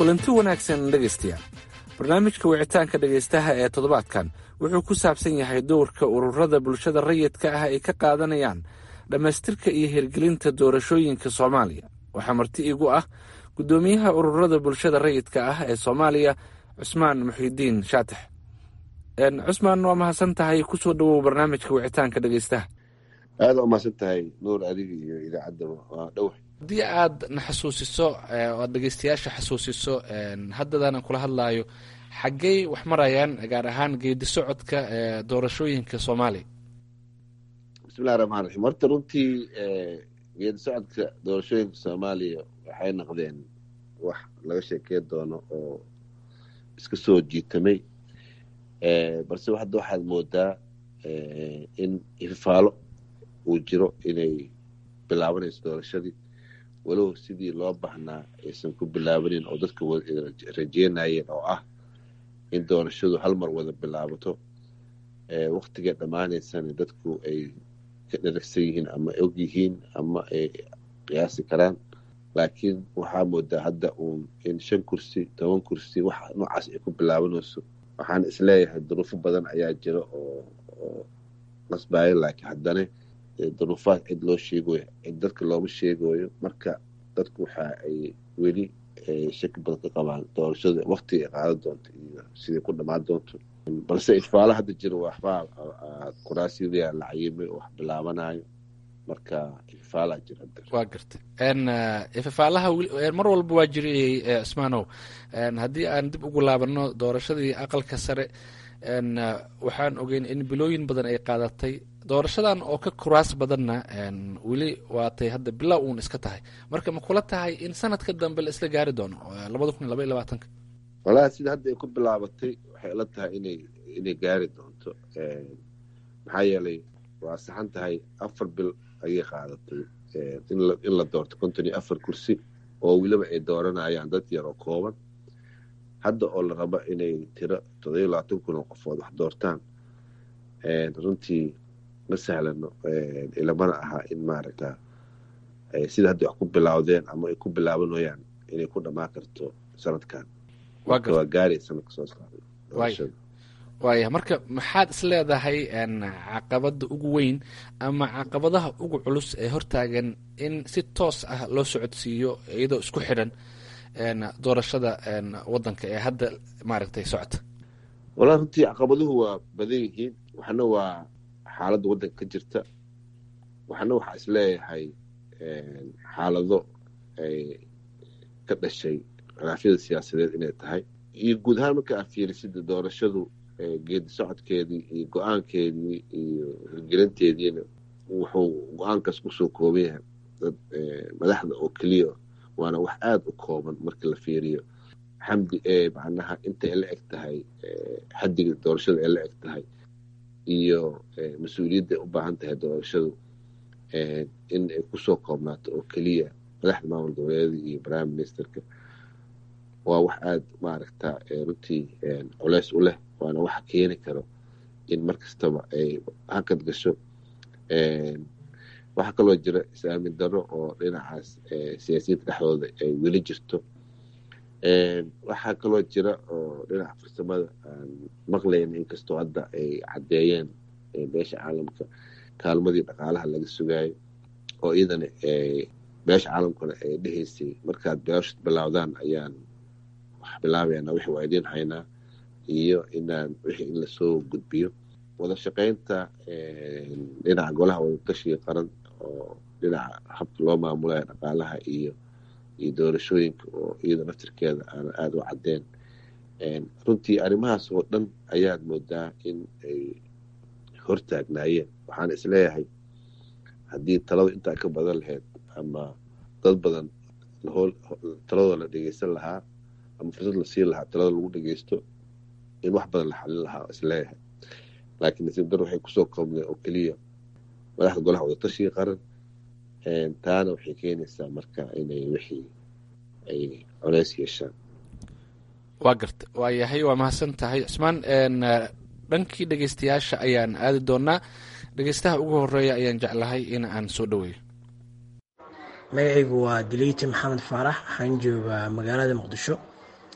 kulanti wanaagsan dhegaystayaal barnaamijka wicitaanka dhegaystaha ee toddobaadkan wuxuu ku saabsan yahay dowrka ururada bulshada rayidka ah ay ka qaadanayaan dhammaystirka iyo hirgelinta doorashooyinka soomaaliya waxaa marti igu ah guddoomiyaha ururada bulshada rayidka ah ee soomaaliya cusmaan muxidiin shaatax cusmaan waa mahadsan tahay kusoo dhawow barnaamijka wicitaanka dhegaystaha aada waa mahadsan tahay nuur adiga iyo idaacadda waa dhow haddii aad na xasuusiso oad dhegeystayaasha xasuusiso haddadaanan kula hadlaayo xaggey wax marayaan gaar ahaan geedi socodka doorashooyinka soomaaliya bismillahi raxmaan raxiim horta runtii geedi socodka doorashooyinka soomaaliya waxay noqdeen wax laga sheekey doono oo iska soo jiitamay balse hadda waxaad moodaa in ififaalo uu jiro inay bilaabanayso doorashadii walow sidii loo baahnaa aysan ku bilaabanin oo dadka rajeynayeen oo ah in doorashadu hal mar wada bilaabato waktigay dhammaanaysana dadku ay ka dharagsan yihiin ama og yihiin ama ay qiyaasi karaan laakiin waxaa moodaa hadda uun in shan kursi toban kursi wax noocaas ay ku bilaabanayso waxaan isleeyahay duruufo badan ayaa jira oo oo qasbaayo laakiin haddana duruufaad cid loo sheegayo cid dadka looma sheegayo marka dadku waxa ay weli shaki badan ka qabaan doorashada waktiga ay qaadan doonto iyo siday ku dhammaan doonto balse ifaalo hadda jira waxbaa kuraasiyada la cayimay oo wax bilaabanayo marka ifaalaa jira waa garta ifafaalaha mar walba waa jirayay cismaanow haddii aan dib ugu laabano doorashadii aqalka sare waxaan ogeyn in bilooyin badan ay qaadatay doorashadan oo ka kuraas badanna weli waatay hadda bilaa uun iska tahay marka ma kula tahay in sanadka dambe la isla gaari doono labada kun iyo laba iyo labaatanka walahi sida hadda ay ku bilaabatay waxay ila tahay inay inay gaari doonto maxaa yeelay waa saxan tahay afar bil ayay qaadatay in la doorto konton iyo afar kursi oo weliba ay dooranayaan dad yar oo kooban hadda oo la rabo inay tiro toddobiyo labaatan kun oo qofood wax doortaan runtii ma sahlano ilamana aha in maaragta sida hadda wax ku bilaawdeen ama ay ku bilaabanayaan inay ku dhammaan karto sanadkan waa gaari sanadka soo socda waaya marka maxaad is leedahay caqabada ugu weyn ama caqabadaha ugu culus ee hortaagan in si toos ah loo socodsiiyo iyadoo isku xidhan doorashada wadanka ee hadda maaragtay socota walaa runtii caqabaduhu waa badan yihiin waxna waa xaaladda waddanka ka jirta waxna waxaa is leeyahay xaalado ay ka dhashay khilaafyada siyaasadeed inay tahay iyo guud ahaan marka aad fiirisida doorashadu geedi socodkeedii iyo go-aankeedii iyo hirgelinteediina wuxuu go-aankaas kusoo kooban yahay dad madaxda oo keliya waana wax aada u kooban marka la fiiriyo xamdi ee macnaha inta ay la eg tahay xaddiga doorashada ay la eg tahay iyo mas-uuliyadda u baahan tahay doorashadu in ay kusoo koobnaato oo keliya madaxda maamul goboleeda iyo prime ministerka waa wax aada maaragta runtii culeys u leh waana waxa keeni karo in mar kastaba ay hakad gasho waxaa kaloo jira is-aamin darro oo dhinacaas siyaasiyiinta dhexdooda ay weli jirto waxaa kaloo jira oo dhinaca farsamada aan maqlayna inkastoo hadda ay caddeeyeen beesha caalamka kaalmadii dhaqaalaha laga sugaayo oo iyadana beesha caalamkuna ay dhehaysay markaad beeshad bilaawdaan ayaan wax bilaabayana wixii waa idiin haynaa iyo inaan wixii in lasoo gudbiyo wada shaqaynta dhinaca golaha wadatashiga qaran oo dhinaca habka loo maamulayo dhaqaalaha iyo iyo doorashooyinka oo iyada naftirkeeda aan aada u caddeen runtii arrimahaas oo dhan ayaad moodaa in ay hortaagnaayeen waxaan isleeyahay haddii taladu intaa ka badan lahayd ama dad badan taladoo la dhegeysan lahaa ama fursad la siin lahaa talada lagu dhegeysto in wax badan la xalin lahaa isleeyahay laakiin nasiib dar waxay kusoo koobneen oo keliya madaxda golaha wadatashiga qaran taana waxay keenaysaa marka inay wixii ay coleys yeeshaan waa garta waa yahay waa mahadsan tahay cusmaan dhankii dhegeystayaasha ayaan aadi doonaa dhegeystaha ugu horeeya ayaan jeclahay in aan soo dhaweeyo magacaygu waa diliiti maxamed faarax waxaan joogaa magaalada muqdisho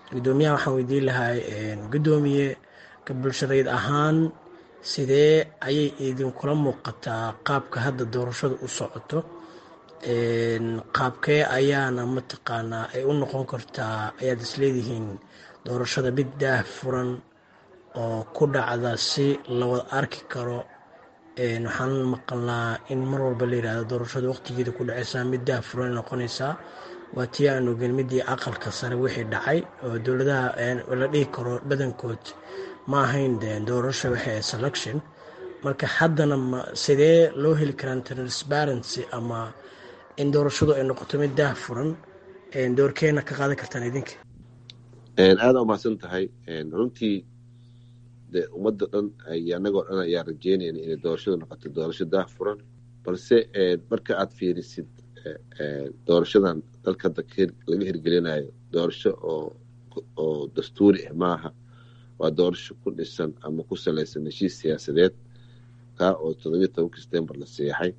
guddoomiyaha waxaan weydiin lahay guddoomiye ka bulshadayd ahaan sidee ayay idinkula muuqataa qaabka hadda doorashada u socoto qaabkee ayaana mataqaanaa ay u noqon kartaa ayaad isleedihiin doorashada mid daah furan oo ku dhacda si lawada arki karo waxaan maqalnaa in mar walba la yidhahdo doorashada waqtigeeda ku dhacaysaa mid daah furan noqonaysaa waa tii aan ogeyn midii aqalka sare wixii dhacay oo dowladaha la dhihi karo badankood ma ahayn doorasho waxay selection marka haddana sidee loo heli karaan transparency ama in doorashadu ay noqoto mid daah furan doorkeena ka qaadan kartaan idinka aada umahadsan tahay runtii de ummadda dhan iyo annagoo dhan ayaa rajeynayna inay doorashadu noqoto doorasho daah furan balse marka aad fiirisid doorashadan dalka laga hirgelinayo doorasho oo dastuuri ah maaha waa doorasho ku dhisan ama ku salaysan heshiis siyaasadeed kaa oo toddobiyo tobanka september la seexay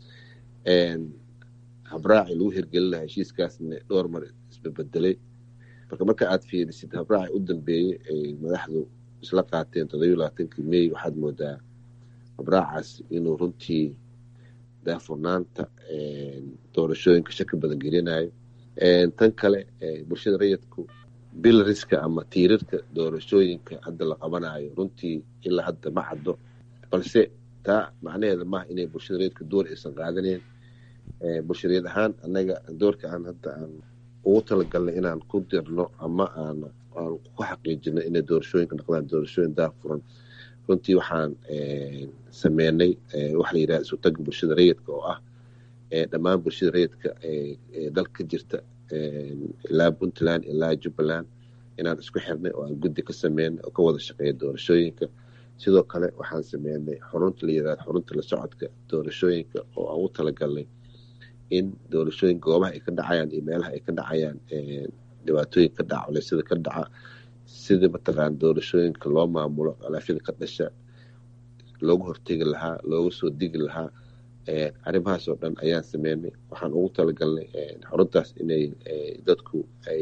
habraaci lagu hirgelinayo heshiiskaasna dhowr mar isbebedelay marka marka aad fiirisid habraaci u dambeeyey ay madaxdu isla qaateen toddobiyo labaatankii may waxaad moodaa habraacaas inuu runtii daafurnaanta doorashooyinka shaki badan gelinayo tan kale bulshada rayidku bilariska ama tiirarka doorashooyinka hadda la qabanayo runtii ilaa hadda ma caddo balse taa macnaheeda maaha inay bulshada rayidka door aysan qaadaneyn bulshadeed ahaan annaga doorka aan hadda aan ugu talagalnay inaan ku dirno ama aan aan ku xaqiijino inay doorashooyinka noqdaan doorashooyin daafuran runtii waxaan sameynay waxa la yidhaha isu tagga bulshada rayidka oo ah dhammaan bulshada rayidka ee dalka ka jirta ilaa puntland ilaa jubbaland inaan isku xirnay oo aan guddi ka sameynay oo ka wada shaqeeya doorashooyinka sidoo kale waxaan sameynay xurunta la yidhahda xurunta la socodka doorashooyinka oo aan u talagalnay in doorashooyinka goobaha ay ka dhacayaan iyo meelaha ay ka dhacayaan dhibaatooyin ka dhaca culeysyada ka dhaca sida mataqaan doorashooyinka loo maamulo alaafyada ka dhasha loogu hortegi lahaa looga soo digi lahaa arrimahaas oo dhan ayaan sameynay waxaan ugu talagalnay xuruntaas inay dadku ay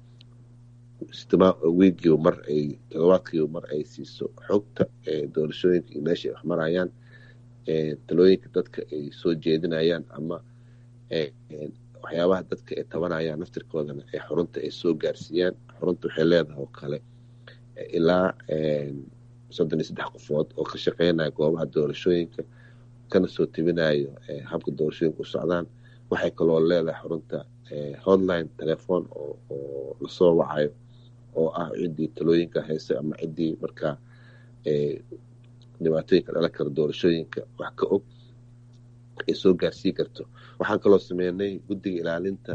wiigiiba mar ay todobaadkiiba mar ay siiso xogta doorashooyinka iyo meesha ay wax marayaan talooyinka dadka ay soo jeedinayaan ama waxyaabaha dadka ay tabanayaan naftirkoodana ee xurunta ay soo gaarsiiyaan xurunta waxay leedahay oo kale ilaa soddon iyo saddex qofood oo ka shaqeynaya goobaha doorashooyinka kana soo tebinayo habka doorashooyinka u socdaan waxay kaloo leedahay xurunta hotline telefoon oo lasoo wacayo oo ah ciddii talooyinka hayse ama ciddii markaa dhibaatooyinka dhalan kara doorashooyinka wax ka og ay soo gaarsii karto waxaan kaloo sameynay guddiga ilaalinta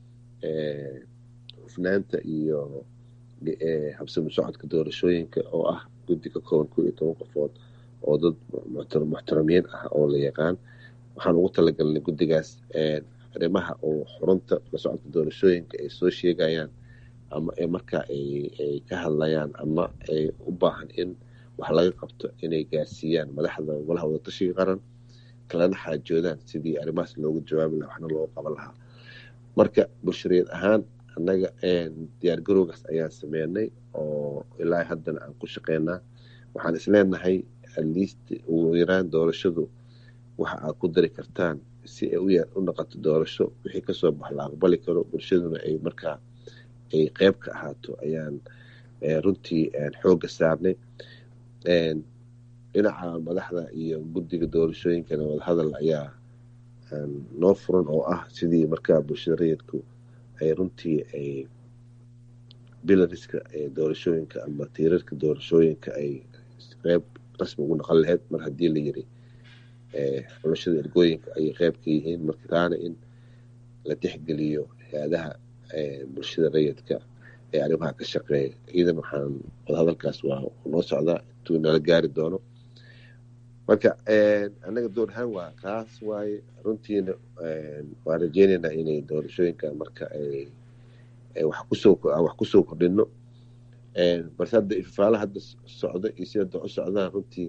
hufnaanta iyo habsami socodka doorashooyinka oo ah guddi ka kooban kow iyo toban qofood oo dad muxtaramiin ah oo la yaqaan waxaan ugu talagalnay guddigaas arrimaha oo xurunta la socodka doorashooyinka ay soo sheegayaan ama markaa ay ka hadlayaan ama ay u baahan in wax laga qabto inay gaarsiiyaan madaxda golaha wadatashiga qaran kalena xaajoodaan sidii arrimahaas loogu jawaabi laha waxna loogu qaban lahaa marka bulshadeed ahaan annaga diyaargarowgaas ayaan sameynay oo ilaa haddana aan ku shaqeynaa waxaan isleenahay atleast ugu yaraan doorashadu waxa aad ku dari kartaan si ay u noqoto doorasho wixii kasoo bax la aqbali karo bulshaduna ay markaa ay qeyb ka ahaato ayaan runtii xoogga saarnay dhinaca madaxda iyo guddiga doorashooyinkana wadahadal ayaa noo furan oo ah sidii markaa bulshada rayidku ay runtii ay bilariska doorashooyinka ama tiirarka doorashooyinka ay qeyb rasmi ugu noqon lahayd mar haddii la yiri xulashada ergooyinka ayay qeyb ka yihiin marka taana in la tixgeliyo hay-adaha bulshada rayidka ee arrimaha ka shaqeeya iidan waxaan wadahadalkaas waa noo socdaa intuu nala gaari doono marka annaga door ahaan waa kaas waaye runtiina waan rajeyneynaa inay doorashooyinka marka ay wax kusoo wax kusoo kordhino balse hadda ifafaala hadda socdo iyo si hadda u socdaan runtii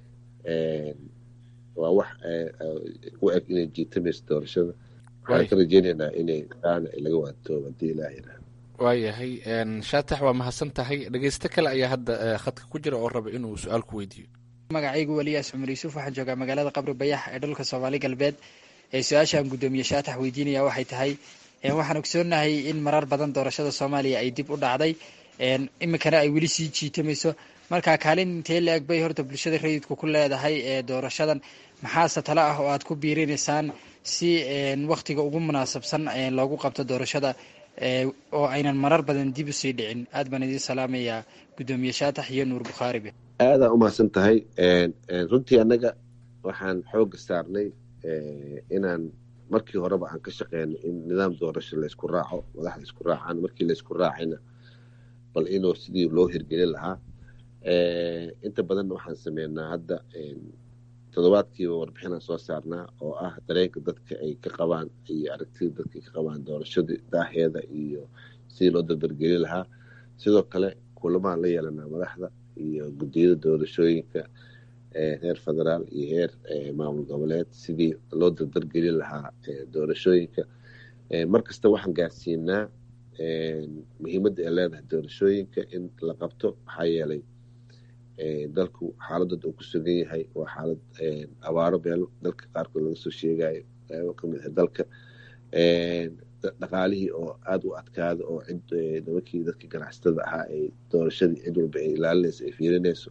waa wax u eg inay jiitamayso doorashada waxaan ka rajeyneynaa inay taana laga waantoobo haddii ilaah yidhaah waayahay shaatax waa mahadsan tahay dhegeysto kale ayaa hadda khadka ku jira oo raba inuu su-aal ku weydiiyo magacaygu weliyaas cumar yuusuf waxaan joogaa magaalada qabri bayax ee dhulka soomaali galbeed ee su-aashaan guddoomiye shaatax weydiinaya waxay tahay waxaan ogsoonahay in marar badan doorashada soomaaliya ay dib u dhacday iminkana ay weli sii jiitamayso marka kaalin intee la-eg bay horta bulshada rayidku ku leedahay ee doorashadan maxaase tale ah oo aad ku biirinaysaan si waktiga ugu munaasabsan loogu qabto doorashada oo aynan marar badan dib usii dhicin aad baan idiin salaamayaa guddoomiye shaatax iyo nuur bukhaaribe aadaa umahadsan tahay runtii annaga waxaan xooga saarnay inaan markii horeba aan ka shaqeyno in nidaam doorasho laysku raaco madaxda isku raacaan markii laysku raacayna bal inuu sidii loo hirgelin lahaa inta badanna waxaan sameynaa hadda toddobaadkiiba warbixinaan soo saarnaa oo ah dareenka dadka ay ka qabaan iyo aragtida dadka ay ka qabaan doorashada daaheeda iyo sidii loo dardargelin lahaa sidoo kale kulamaan la yeelanaa madaxda iyo guddiyada doorashooyinka heer federaal iyo heer maamul goboleed sidii loo dardargelin lahaa doorashooyinka mar kasta waxaan gaarsiinaa muhiimadda ay leedahay doorashooyinka in la qabto maxaa yeelay dalku xaaladooda uu ku sugan yahay waa xaalad abaaro meelo dalka qaarkood laga soo sheegayo qaybo ka mid ah dalka dhaqaalihii oo aada u adkaada oo cid nimankii dadkii ganacsatada ahaa ay doorashadii cid walba ay ilaalinayso ay fiirinayso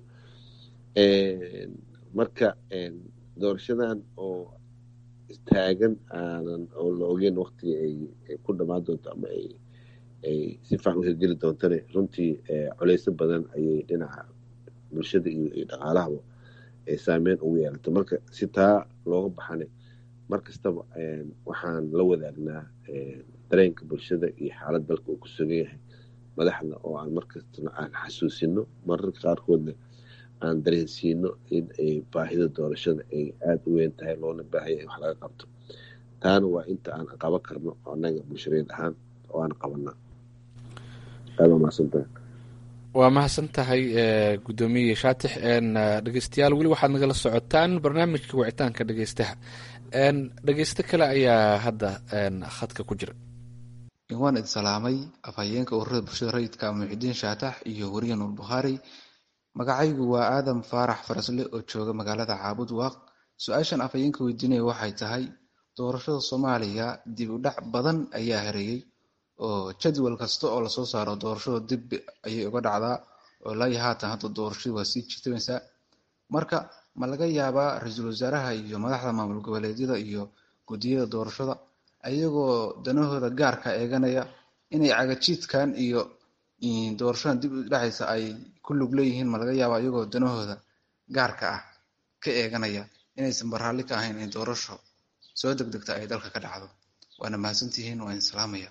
marka doorashadan oo taagan aanan oo la ogeyn waktiga ay ku dhammaan doonto ama ay ay si fiican u hirgeli doontane runtii culeyso badan ayay dhinaca bulshada iyo dhaqaalahaba ay saameyn ugu yeelato marka si taa looga baxane mar kastaba waxaan la wadaagnaa dareenka bulshada iyo xaalad dalka uu ku sugan yahay madaxda oo aan markastana aan xasuusino mararka qaarkoodna aan dareensiino in baahida doorashada ay aada u weyn tahay loona baahaya in wax laga qabto taana waa inta aan qaban karno annaga bulshareed ahaan oo aan qabanaa aada mahadsantahay waa mahadsan tahay guddoomiye shaatix dhegeystayaal weli waxaad nagala socotaan barnaamijka wicitaanka dhegeystaha dhegeysto kale ayaa hadda khadka ku jira waan idin salaamay afhayeenka ururada bulshada rayidka muxidiin shaatax iyo weriye nuur bukhaari magacaygu waa aadam faarax farasle oo jooga magaalada caabud waaq su-aashan afhayeenka weydiinaya waxay tahay doorashada soomaaliya dib u dhac badan ayaa hareeyey oo jadwal kasta oo lasoo saaro doorashada dib ayay uga dhacdaa oo ilaayo haatan hadda doorashadu waa sii jirtamaysaa marka ma laga yaabaa ra-iisul wasaaraha iyo madaxda maamul goboleedyada iyo guddiyada doorashada ayagoo danahooda gaarka eeganaya inay cagajiidkan iyo doorashadan dib u dhacaysa ay ku lug leeyihiin ma laga yaabaa iyagoo danahooda gaarka ah ka eeganaya inaysan baraalli ka ahayn in doorasho soo degdegta ay dalka ka dhacdo waana mahadsantihiin waa idin salaamaya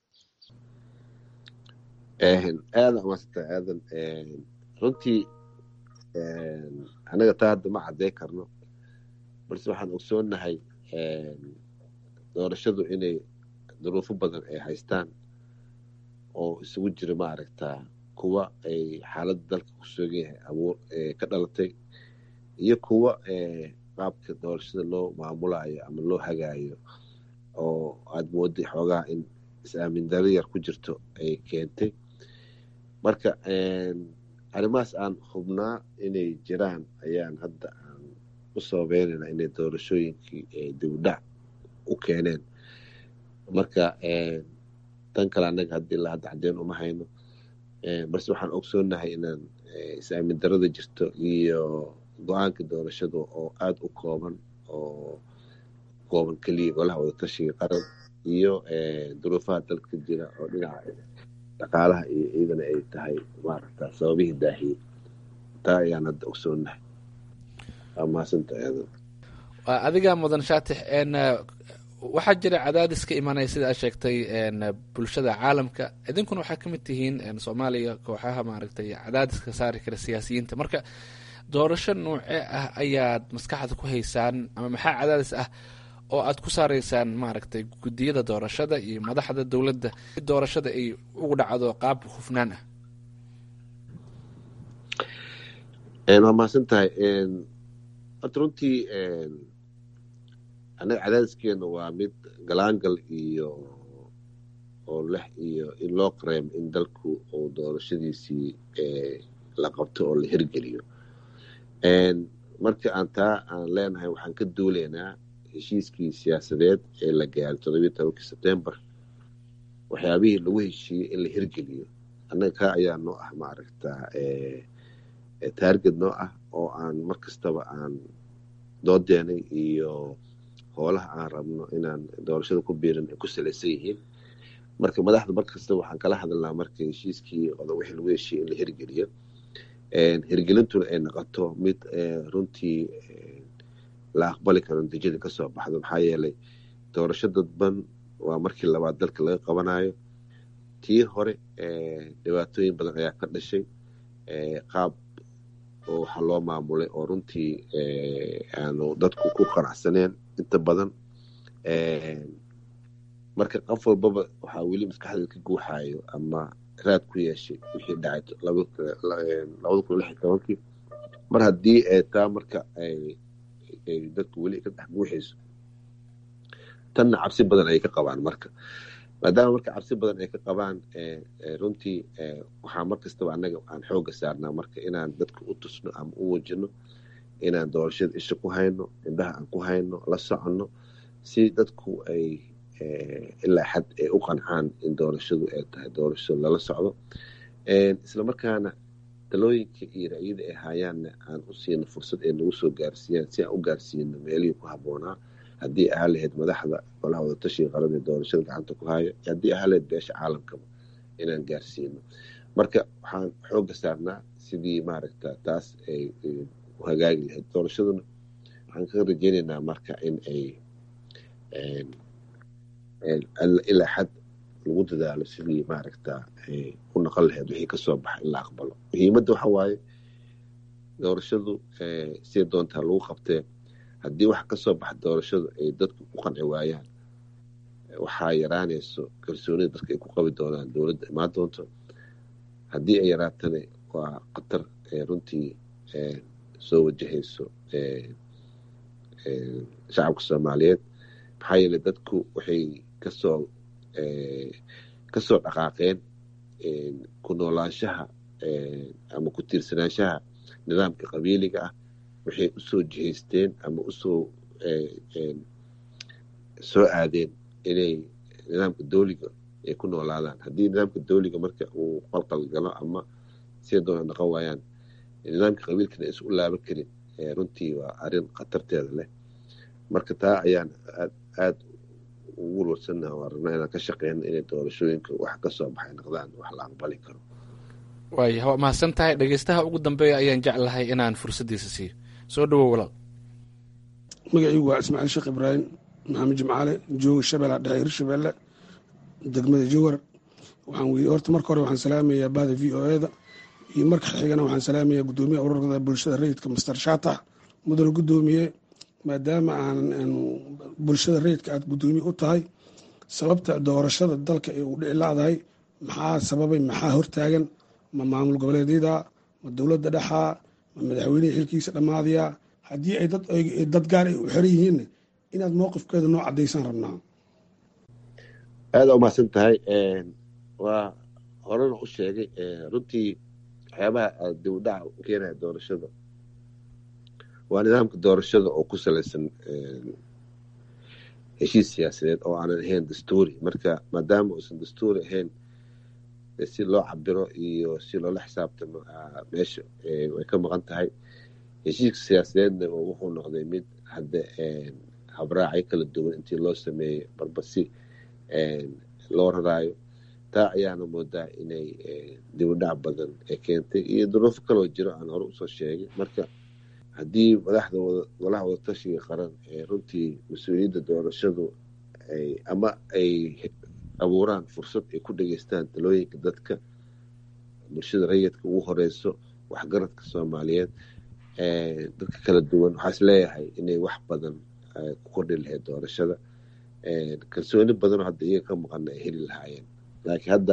aada umaasanta aadan runtii anaga taa hadda ma cadday karno balse waxaan ogsoonahay doorashadu inay duruufo badan ay haystaan oo isugu jira maaragtaa kuwa ay xaaladda dalka ku sugan yahay abuur ka dhalatay iyo kuwa qaabka doorashada loo maamulayo ama loo hagaayo oo aada mooday xoogaha in is-aamin daro yar ku jirto ay keentay marka arrimahaas aan hubnaa inay jiraan ayaan hadda aan u sababeynayna inay doorashooyinkii dibudhac u keeneen marka tan kale annaga hadda ilaa hadda caddeyn uma hayno balse waxaan ogsoonahay inaan is-aamin darada jirto iyo go-aanka doorashada oo aada u kooban oo kooban keliya golaha wadatashiga qaran iyo duruufaha dalka jira oo dhinaca dhaqaalaha iyo ciidana ay tahay maaragta sababihii daahiyey taa ayaan hadda ogsoonahay waa mahadsantaha aadan adiga mudan shaatix waxaa jira cadaadis ka imanaya sida aad sheegtay bulshada caalamka idinkuna waxaa ka mid tihiin soomaaliya kooxaha maaragtay cadaadiska saari kara siyaasiyiinta marka doorasho noocee ah ayaad maskaxda ku haysaan ama maxaa cadaadis ah oo aad ku saaraysaan maaragtay guddiyada doorashada iyo madaxda dowladda si doorashada ay ugu dhacdo qaab hufnaan ah waa mahadsan tahay horta runtii annaga cadaadiskeena waa mid galaangal iyo oo leh iyo in loo qareemo in dalku uu doorashadiisii la qabto oo la hirgeliyo marka aan taa aan leenahay waxaan ka duulaynaa heshiiskii siyaasadeed ee la gaaray toddobiyi tobankii sebtembar waxyaabihii lagu heshiiyey in la hirgeliyo annaga kaa ayaa noo ah maaragta taarget noo ah oo aan mar kastaba aan doodeenay iyo hoolaha aan rabno inaan doorashada ku biirin ay ku salaysan yihiin marka madaxda mar kastaba waxaan kala hadalnaa marka heshiiskii oda wixii lagu heshiiyey in la hirgeliyo hirgelintuna ay noqoto mid runtii la aqbali karo natiijada kasoo baxdo maxaa yeelay doorasho dadban waa markii labaad dalka laga qabanayo tii hore dhibaatooyin badan ayaa ka dhashay qaab waxaa loo maamulay oo runtii aanu dadku ku qanacsaneen inta badan marka qof walbaba waxaa weli maskaxdeeda ka guuxayo ama raad ku yeeshay wixii dhacay labada kun lix iyo tobankii mar haddii taa marka ay dadku weli ka dhex guuxayso tanna cabsi badan ayay ka qabaan marka maadaama marka cabsi badan ay ka qabaan runtii waxaa mar kastaba annaga aan xooga saarnaa marka inaan dadka u tusno ama u wajino inaan doorashada isha ku hayno indhaha aan ku hayno la soconno si dadku ay ilaa xad ay u qancaan in doorashadu ay tahay doorasho lala socdo islamarkaana talooyinka iyo ra'yada ay haayaanna aan u siino fursad ay nagu soo gaarsiiyaan si aan u gaarsiino meelihii ku habboonaa haddii ahaa lahayd madaxda golaha wadatashiga qaran ee doorashada gacanta ku haya haddii ahaa lahayd beesha caalamkaba inaan gaarsiino marka waxaan xooga saarnaa sidii maaragta taas ay u hagaagi lahayd doorashaduna waxaan ka rajeynaynaa marka in ay ilaa xad lagu dadaalo sidii maaragta u noqon lahayd wixii kasoo baxa in la aqbalo muhiimadda waxa waaye doorashadu siday doontaa lagu qabtee haddii wax kasoo baxa doorashadu ay dadku ku qanci waayaan waxaa yaraanayso kalsoonida dadka ay ku qabi doonaan dowladda imaan doonto haddii ay yaraatana waa khatar runtii soo wajahayso shacabka soomaaliyeed maxaa yeeley dadku waxay kasoo kasoo dhaqaaqeen ku noolaanshaha ama ku tiirsanaanshaha nidaamka qabiiliga ah waxay usoo jihaysteen ama usoo soo aadeen inay nidaamka dowliga ay ku noolaadaan haddii nidaamka dowliga marka uu qalqal galo ama siday doona dhaqan waayaan nidaamka qabiilkana aysan u laaban karin runtii waa arrin khatarteeda leh marka taa ayaan aad aada ugu walwalsannaha waa rabnaa inaan ka shaqeyno inay doorashooyinka wax ka soo baxay noqdaan wax la aqbali karo waaya waa mahadsan tahay dhegeystaha ugu dambeeya ayaan jeclahay inaan fursaddiisa siiyo soo dhawow walaal magacaygu waa ismaaciil sheekh ibraahim maxamed jimcaale jooga shabeella dhexe hirshabeelle degmada jowar waxaan weydi horta marka hore waxaan salaamayaa bahda v o e da iyo marka xigana waxaan salaamayaa guddoomiyaha ururada bulshada rayidka master shaatax mudane guddoomiye maadaama aan bulshada rayidka aad guddoomiye u tahay sababta doorashada dalka ee uu dhici laadahay maxaa sababay maxaa hortaagan ma maamul goboleedyada ma dowladda dhexaa ma madaxweynihii xilkiisa dhammaadaya haddii ay dad gaar ay u xiran yihiinna inaad mowqifkeeda noo caddaysaan rabnaa aada u mahadsan tahay waa horena u sheegay runtii waxyaabaha dib u dhaca u keenaya doorashada waa nidaamka doorashada oo ku salaysan heshiis siyaasadeed oo aanan ahayn dastuuri marka maadaama uusan dastuuri ahayn si loo cabiro iyo si loola xisaabtamo meesha way ka maqan tahay heshiiska siyaasadeedna wuxuu noqday mid hadda habraacyo kala duwan intii loo sameeyey barba si loo raraayo taa ayaana moodaa inay dibudhac badan ay keentay iyo duruufo kaloo jiro aan hore usoo sheegay marka haddii madaxda golaha wadatashiga qaran ee runtii mas-uuliyadda doorashadu ama ay abuuraan fursad ay ku dhageystaan talooyinka dadka bulshada rayidka ugu horeyso waxgaradka soomaaliyeed dadka kala duwan waxaa is leeyahay inay wax badan ku kordhi lahayd doorashada kalsooni badanoo hadda iyaga ka maqana ay heli lahaayeen laakiin hadda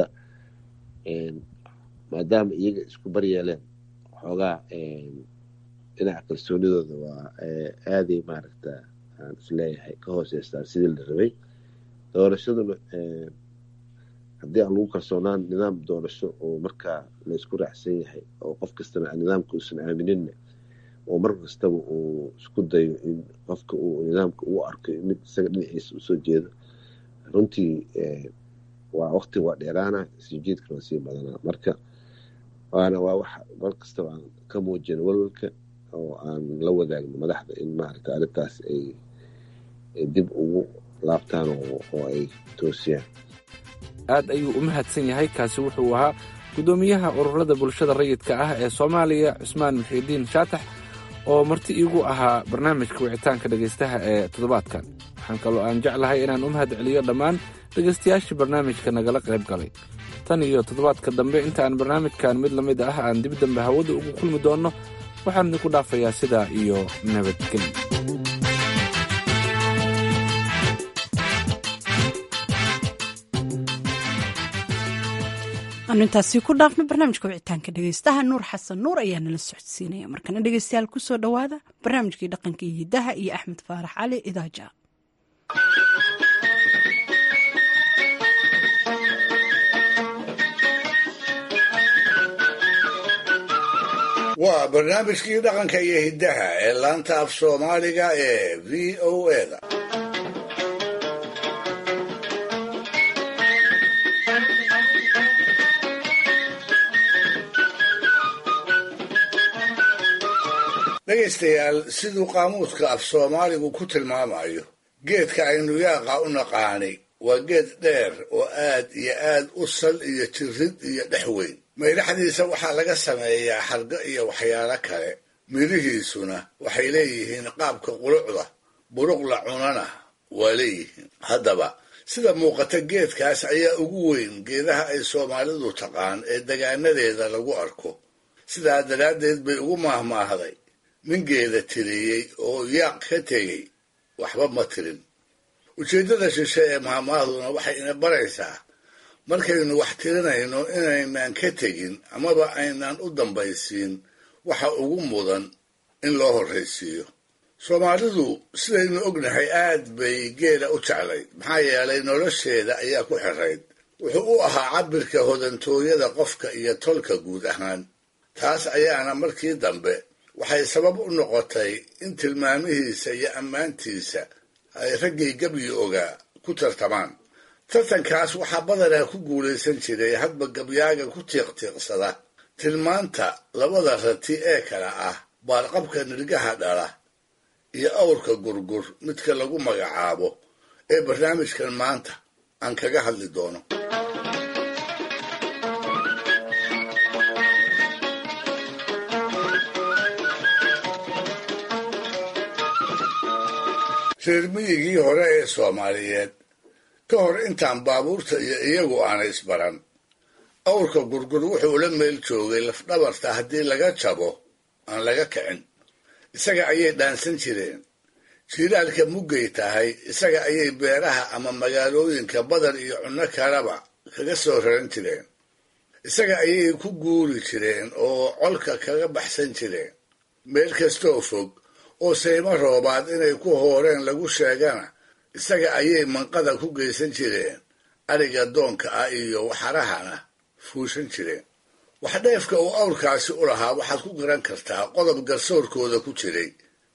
maadaama iyaga isku baryeeleen xoogaa dhinaca kalsoonidooda waa aaday maaragta aan isleeyahay ka hooseystaan sidii la rabay doorashaduna haddii aan lagu kalsoonaan nidaam doorasho oo markaa laysku raacsan yahay oo qof kastana nidaamka uusan aamininna oo mar kastaba uu isku dayo in qofka uu nidaamka uu arko mid isaga dhinaciisa usoo jeedo runtii waa waqti waa dheeraana sii jeedkana waa sii badanaa marka waana waa wax mar kastaba aan ka muujino walwalka oo aan la wadaagno madaxda in maaragta arrintaas ay dib ugu laabtaan oo ay toosiyaan aad ayuu u mahadsan yahay kaasi wuxuu ahaa guddoomiyaha ururada bulshada rayidka ah ee soomaaliya cusmaan muxiidiin shaatax oo marti iigu ahaa barnaamijka wicitaanka dhegaystaha ee toddobaadkan waxaan kaloo aan jeclahay inaan u mahad celiyo dhammaan dhegaystayaashii barnaamijka nagala qayb galay tan iyo toddobaadka dambe intaaan barnaamijkan mid la mid ah aan dib dambe hawada ugu kulmi doonno waxaan idinku dhaafayaa sidaa iyo nabadgelyo aanu intaasi ku dhaafno barnaamijka wicitaanka dhegeystaha nuur xasan nuur ayaa nala socodsiinaya markana dhegeystayaal kusoo dhowaada barnaamijkii dhaqanka iyo hidaha iyo axmed faarax cali idaaja waa barnaamijkii dhaqanka iyo hiddaha ee laanta af soomaaliga ee v o eda dhegaystayaal siduu qaamuuska af soomaaligu ku tilmaamayo geedka aynu yaaqa u naqaanay waa geed dheer oo aad iyo aad u sal iyo jirid iyo dhex weyn maydhaxdiisa waxaa laga sameeyaa xargo iyo waxyaalo kale midhihiisuna waxay leeyihiin qaabka qulucda buruq la cunana waa leeyihiin haddaba sida muuqata geedkaas ayaa ugu weyn geedaha ay soomaalidu taqaan ee degaanadeeda lagu arko sidaa daraaddeed bay ugu maahmaahday nin geeda tiriyey oo yaaq ka tegey waxba ma tirin ujeeddada shishe ee maahmaahduna waxay ina baraysaa markaynu wax tirinayno inaynaan ka tegin amaba aynaan u dambaysiin waxa ugu mudan in loo horraysiiyo soomaalidu sidaynu ognahay aad bay geela u jeclayd maxaa yeelay nolosheeda ayaa ku xirayd wuxuu u ahaa cabbirka hodantooyada qofka iyo tolka guud ahaan taas ayaana markii dambe waxay sabab u noqotay in tilmaamihiisa iyo ammaantiisa ay raggii gabyi ogaa ku tartamaan tartankaas waxaa badanaa ku guulaysan jiray hadba gabyaaga ku tiiqtiiqsada tilmaanta labada rati ee kale ah baarqabka nirgaha dhala iyo awrka gurgur midka lagu magacaabo ee barnaamijkan maanta aan kaga hadli doono reer miyigii hore ee soomaaliyeed ka hor intaan baabuurta iyo iyagu aanay isbaran awrka gurgur wuxuu la meel joogay lafdhabarta haddii laga jabo aan laga kicin isaga ayay dhaansan jireen jiilaalka muggay tahay isaga ayay beeraha ama magaalooyinka badan iyo cunno kaleba kaga soo raran jireen isaga ayay ku guuri jireen oo colka kaga baxsan jireen meel kastoo fog oo saymo roobaad inay ku hooreen lagu sheegana isaga ayay manqada ku geysan jireen ariga doonka ah iyo waxarahana fuushan jireen waxdheefka uu awrkaasi u lahaa waxaad ku garan kartaa qodob garsoorkooda ku jiray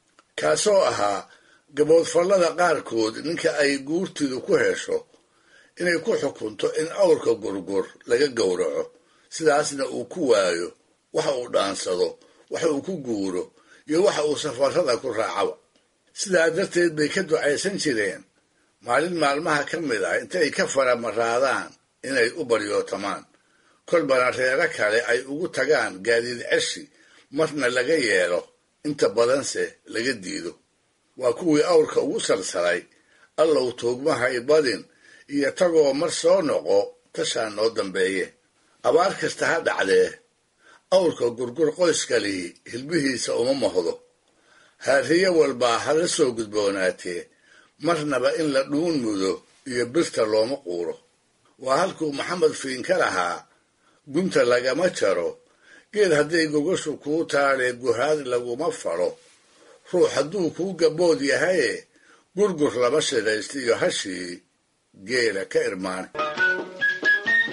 kaasoo ahaa gaboodfallada qaarkood ninka ay guurtidu ku hesho inay ku xukunto in awrka gurgur laga gowraco sidaasna uu ku waayo waxa uu dhaansado waxa uu ku guuro iyo waxa uu safarrada ku raacaba sidaa darteed bay ka ducaysan jireen maalin maalmaha ka mid ah intay ka faramaraadaan inay u baryootamaan kolbana reero kale ay ugu tagaan gaadiid ceshi marna laga yeelo inta badanse laga diido waa kuwii awrka ugu salsalay allow tuugmahay badin iyo tagoo mar soo noqo tashaa noo dambeeye abaar kasta ha dhacdee awrka gurgur qoyskalii hilbihiisa uma mohdo haariye walbaa hala soo gudboonaatee marnaba in la dhuun mudo iyo birta looma quuro waa halkuu maxamed fiinka lahaa gunta lagama jaro geed hadday gogashu kuu taalee guhaad laguma falo ruux hadduu kuu gabood yahaye gurgur lama shidhaysta iyo hashii geela ka irmaane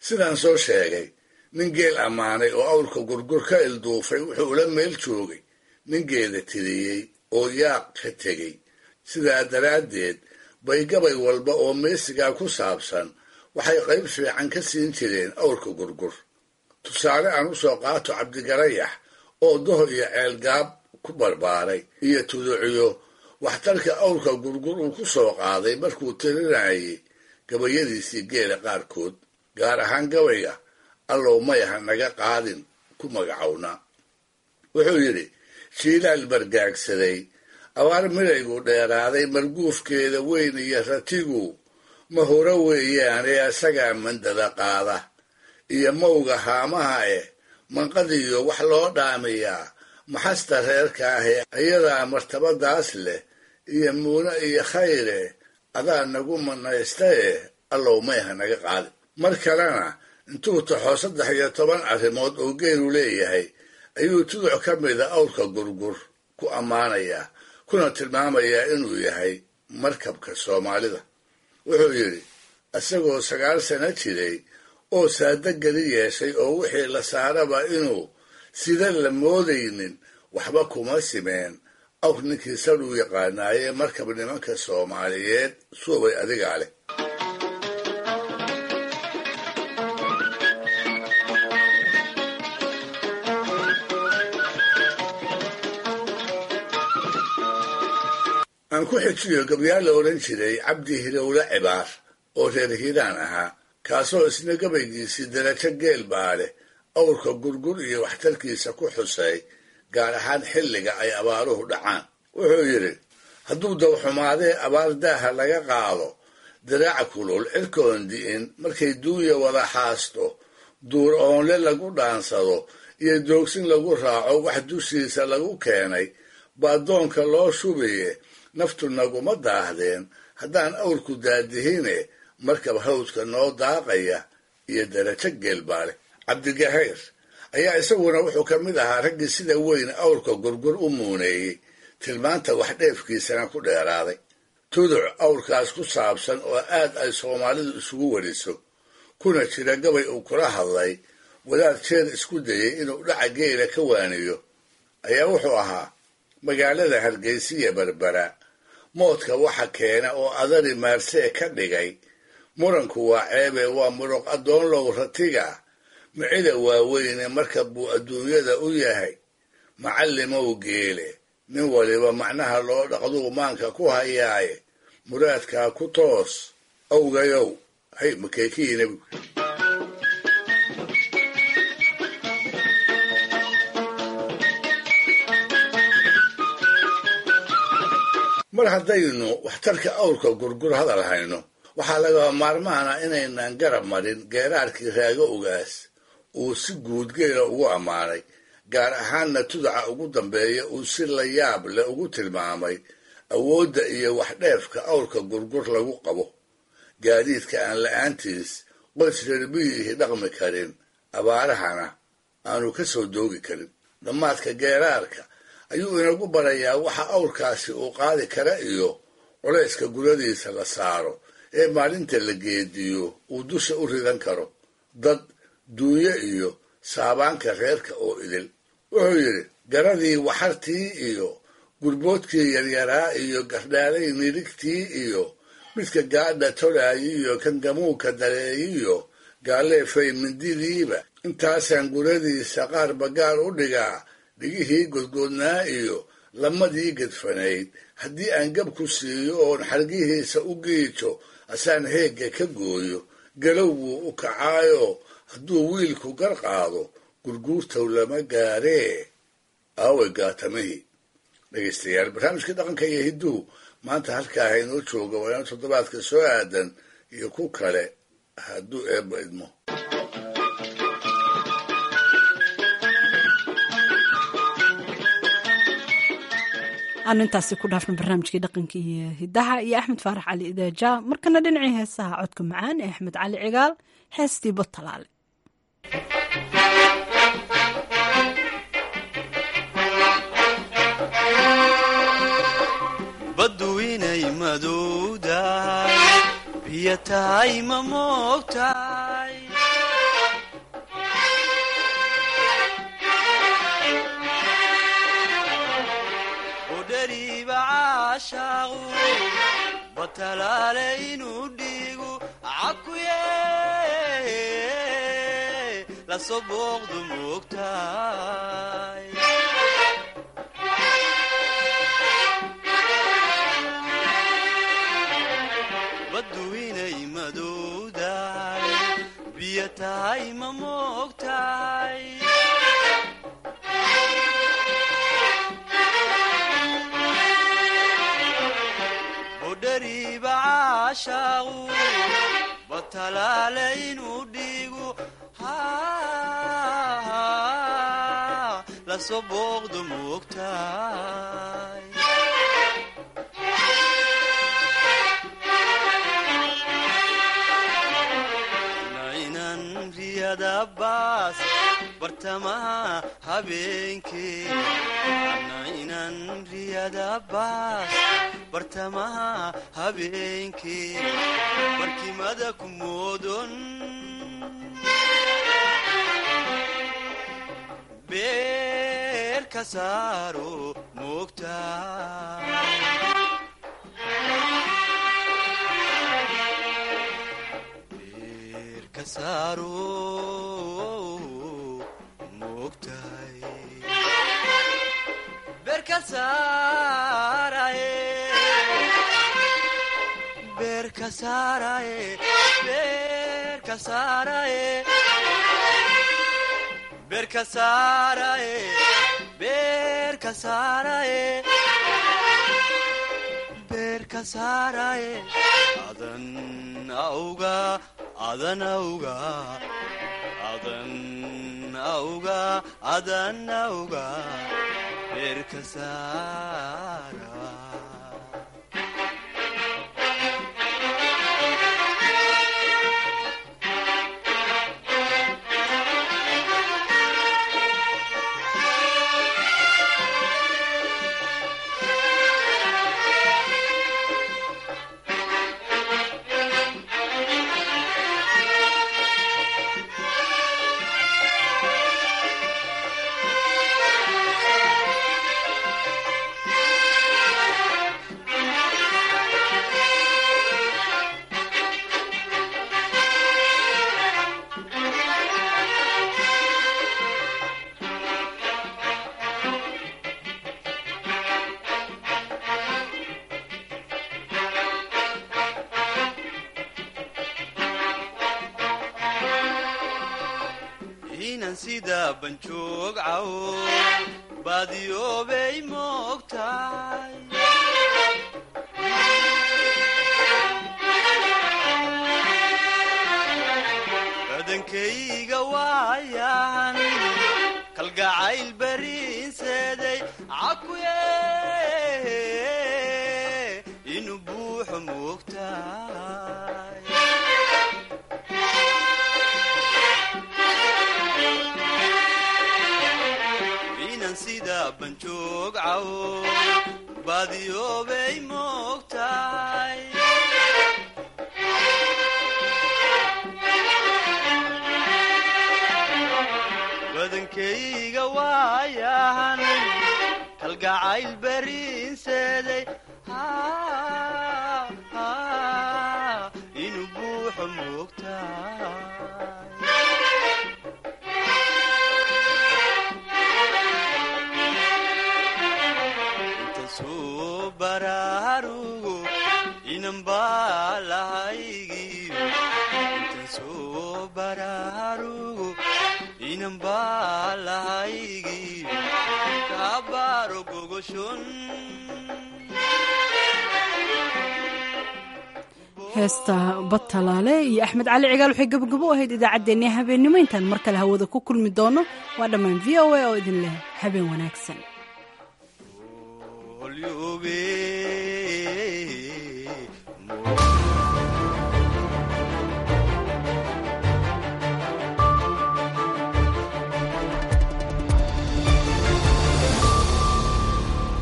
sidaan soo sheegay nin geel ammaanay oo awrka gurgur ka ilduufay wuxuu ula meel joogay nin geeda tiriyey oo yaaq ka tegey sidaa daraaddeed bay gabay walba oo meesigaa ku saabsan waxay qayb fiican ka siin jireen awrka gurgur tusaale aan u soo qaato cabdigarayax oo doho iyo ceelgaab ku barbaaray iyo tuduciyo waxtarka awrka gurgur uu ku soo qaaday markuu tirinayay gabayadiisii geela qaarkood gaar ahaan gabayga allow mayaha naga qaadin ku magacownaa wuxuu yidhi shiilaal bargaagsaday abaar midaygu dheeraaday marguufkeeda weyn iyo ratigu ma hore weeyaane asagaa mandada qaada iyo mawga haamaha eh manqadiyo wax loo dhaamiyaa maxasta reerka ahee ayadaa martabadaas leh iyo muune iyo khayre adaa nagu manaysta eh allow mayha naga qaadin mar kalena intuu taxo saddex iyo toban arrimood oo geelu leeyahay ayuu tuduc ka mida awrka gurgur ku ammaanayaa kuna tilmaamayaa inuu yahay markabka soomaalida wuxuu yidhi isagoo sagaal sano jiray oo saada geli yeeshay oo wixii la saaraba inuu sida la moodaynin waxba kuma simeen awr ninkii sadhuu yaqaanaayee markab nimanka soomaaliyeed suubay adigaa leh aan ku xijiyo gabyaal la odhan jiray cabdi hilowle cibaar oo reer hiiraan ahaa kaasoo isna gabaygiisii darajo geel baa leh awrka gurgur iyo waxtarkiisa ku xusay gaar ahaan xilliga ay abaaruhu dhacaan wuxuu yidhi hadduu dawxumaadee abaar daaha laga qaado diraaca kulul cirkoon di'in markay duunya wada xaasto duur oonle lagu dhaansado iyo doogsin lagu raaco wax dushiisa lagu keenay baa doonka loo shubaye naftu naguma daahdeen haddaan awrku daadihine markab hawdka noo daaqaya iyo darajo geelbaale cabdigahayr ayaa isaguna wuxuu ka mid ahaa raggii sida weyn awrka gurgur u muuneeyey tilmaanta wax dheefkiisana ku dheeraaday tuduc awrkaas ku saabsan oo aad ay soomaalidu isugu wariso kuna jira gabay uu kula hadlay wadaad jeer isku dayay inuu dhaca geela ka waaniyo ayaa wuxuu ahaa magaalada hargeysiya berbera moodka waxa keena oo adari maarsee ka dhigay muranku waa ceebe waa muruq addoonlow ratiga micida waaweyne marka buu adduunyada u yahay macallimow geele nin waliba macnaha loo dhaqduu maanka ku hayaaye muraadkaa ku toos awgayow hay makeekiina mar haddaynu waxtarka awrka gurgur hadal hayno waxaa lagaba maarmaana inaynan garab marin geeraarkii raago ogaas uu si guud geela ugu ammaanay gaar ahaanna tudaca ugu dambeeya uu si la yaab leh ugu tilmaamay awoodda iyo waxdheefka awrka gurgur lagu qabo gaadiidka aan la-aantiis qoys reerbiyihii dhaqmi karin abaarahana aanu ka soo doogi karin dhammaadka geeraarka ayuu inagu barayaa waxa awrkaasi uu qaadi kara iyo culayska guradiisa la saaro ee maalinta la geediyo uu dusha u ridan karo dad duunyo iyo saabaanka reerka oo idil wuxuu yidhi garadii waxartii iyo gurboodkii yaryaraa iyo gardhaalay nirigtii iyo midka gaadha tolaayi iyo kan gamuuka dareeyiyo gaaleefay mindidiiba intaasaan guradiisa qaar bagaar u dhigaa dhigihii godgoodnaa iyo lamadii gedfanayd haddii aan gab ku siiyo oon xargihiisa u giijo asaan heegga ka gooyo galow wuu u kacaayo hadduu wiilku gar qaado gurguurtow lama gaaree aaway gaatamihii dhegaystayaal barnaamijkii dhaqanka iyo hidduhu maanta halkaa haynoo jooga waa ina toddobaadka soo aadan iyo ku kale hadduu eebba idmo aanu intaasi ku dhaafno barnaamijkii dhaqanka iyo hidaha iyo axmed faarax cali idaaja markana dhinacii heesaha codka macaan ee axmed cali cigaal heestii batalaale baddu inay madowdahay biyo tahay ma moogtahay budhariiba caashaaqu batalaale inuu dhiigu cakuye lasoo booqdu moogtaay baddu inay madowdahay biyo tahay ma moogtahay budhariiba caashaaqu batalaale inuu dhiigu lasoo booqdu moogtahay nainan riyada baas bartamaha habeenkee nainan riyada baas bartamaha habeenkee barkimada ku moodon beer ka saaro moogtaay ka saaro moogtahay beer ka saaraye beer ka saaraye beer ka saaraye beer ka saaraye beer ka saaraye beer ka saaraye adan auga adan auga adan auga adan auga beer ka saara inan sida banjoog cawo baadiyoobay moogtahay badankayga waayan kalgacayl bariinseeday cakuye inuu buuxo moogtahay inan sida banjoog cawo baadiyoobay moogtahay badankayga waayahan kalgacayl bariinseeday inuu buuxo moogtahay intasuu baraarugo inan baa lahaygiyo intasuu baraarugo inan baa lahaygiyo kaabaaro gogoshon heesta batalaale iyo axmed cali cigaal waxay gabagabo u ahayd idaacaddeenii habeennimo intaan mar kale hawada ku kulmi doono waa dhammaan v o a oo idin leh habeen wanaagsan olyube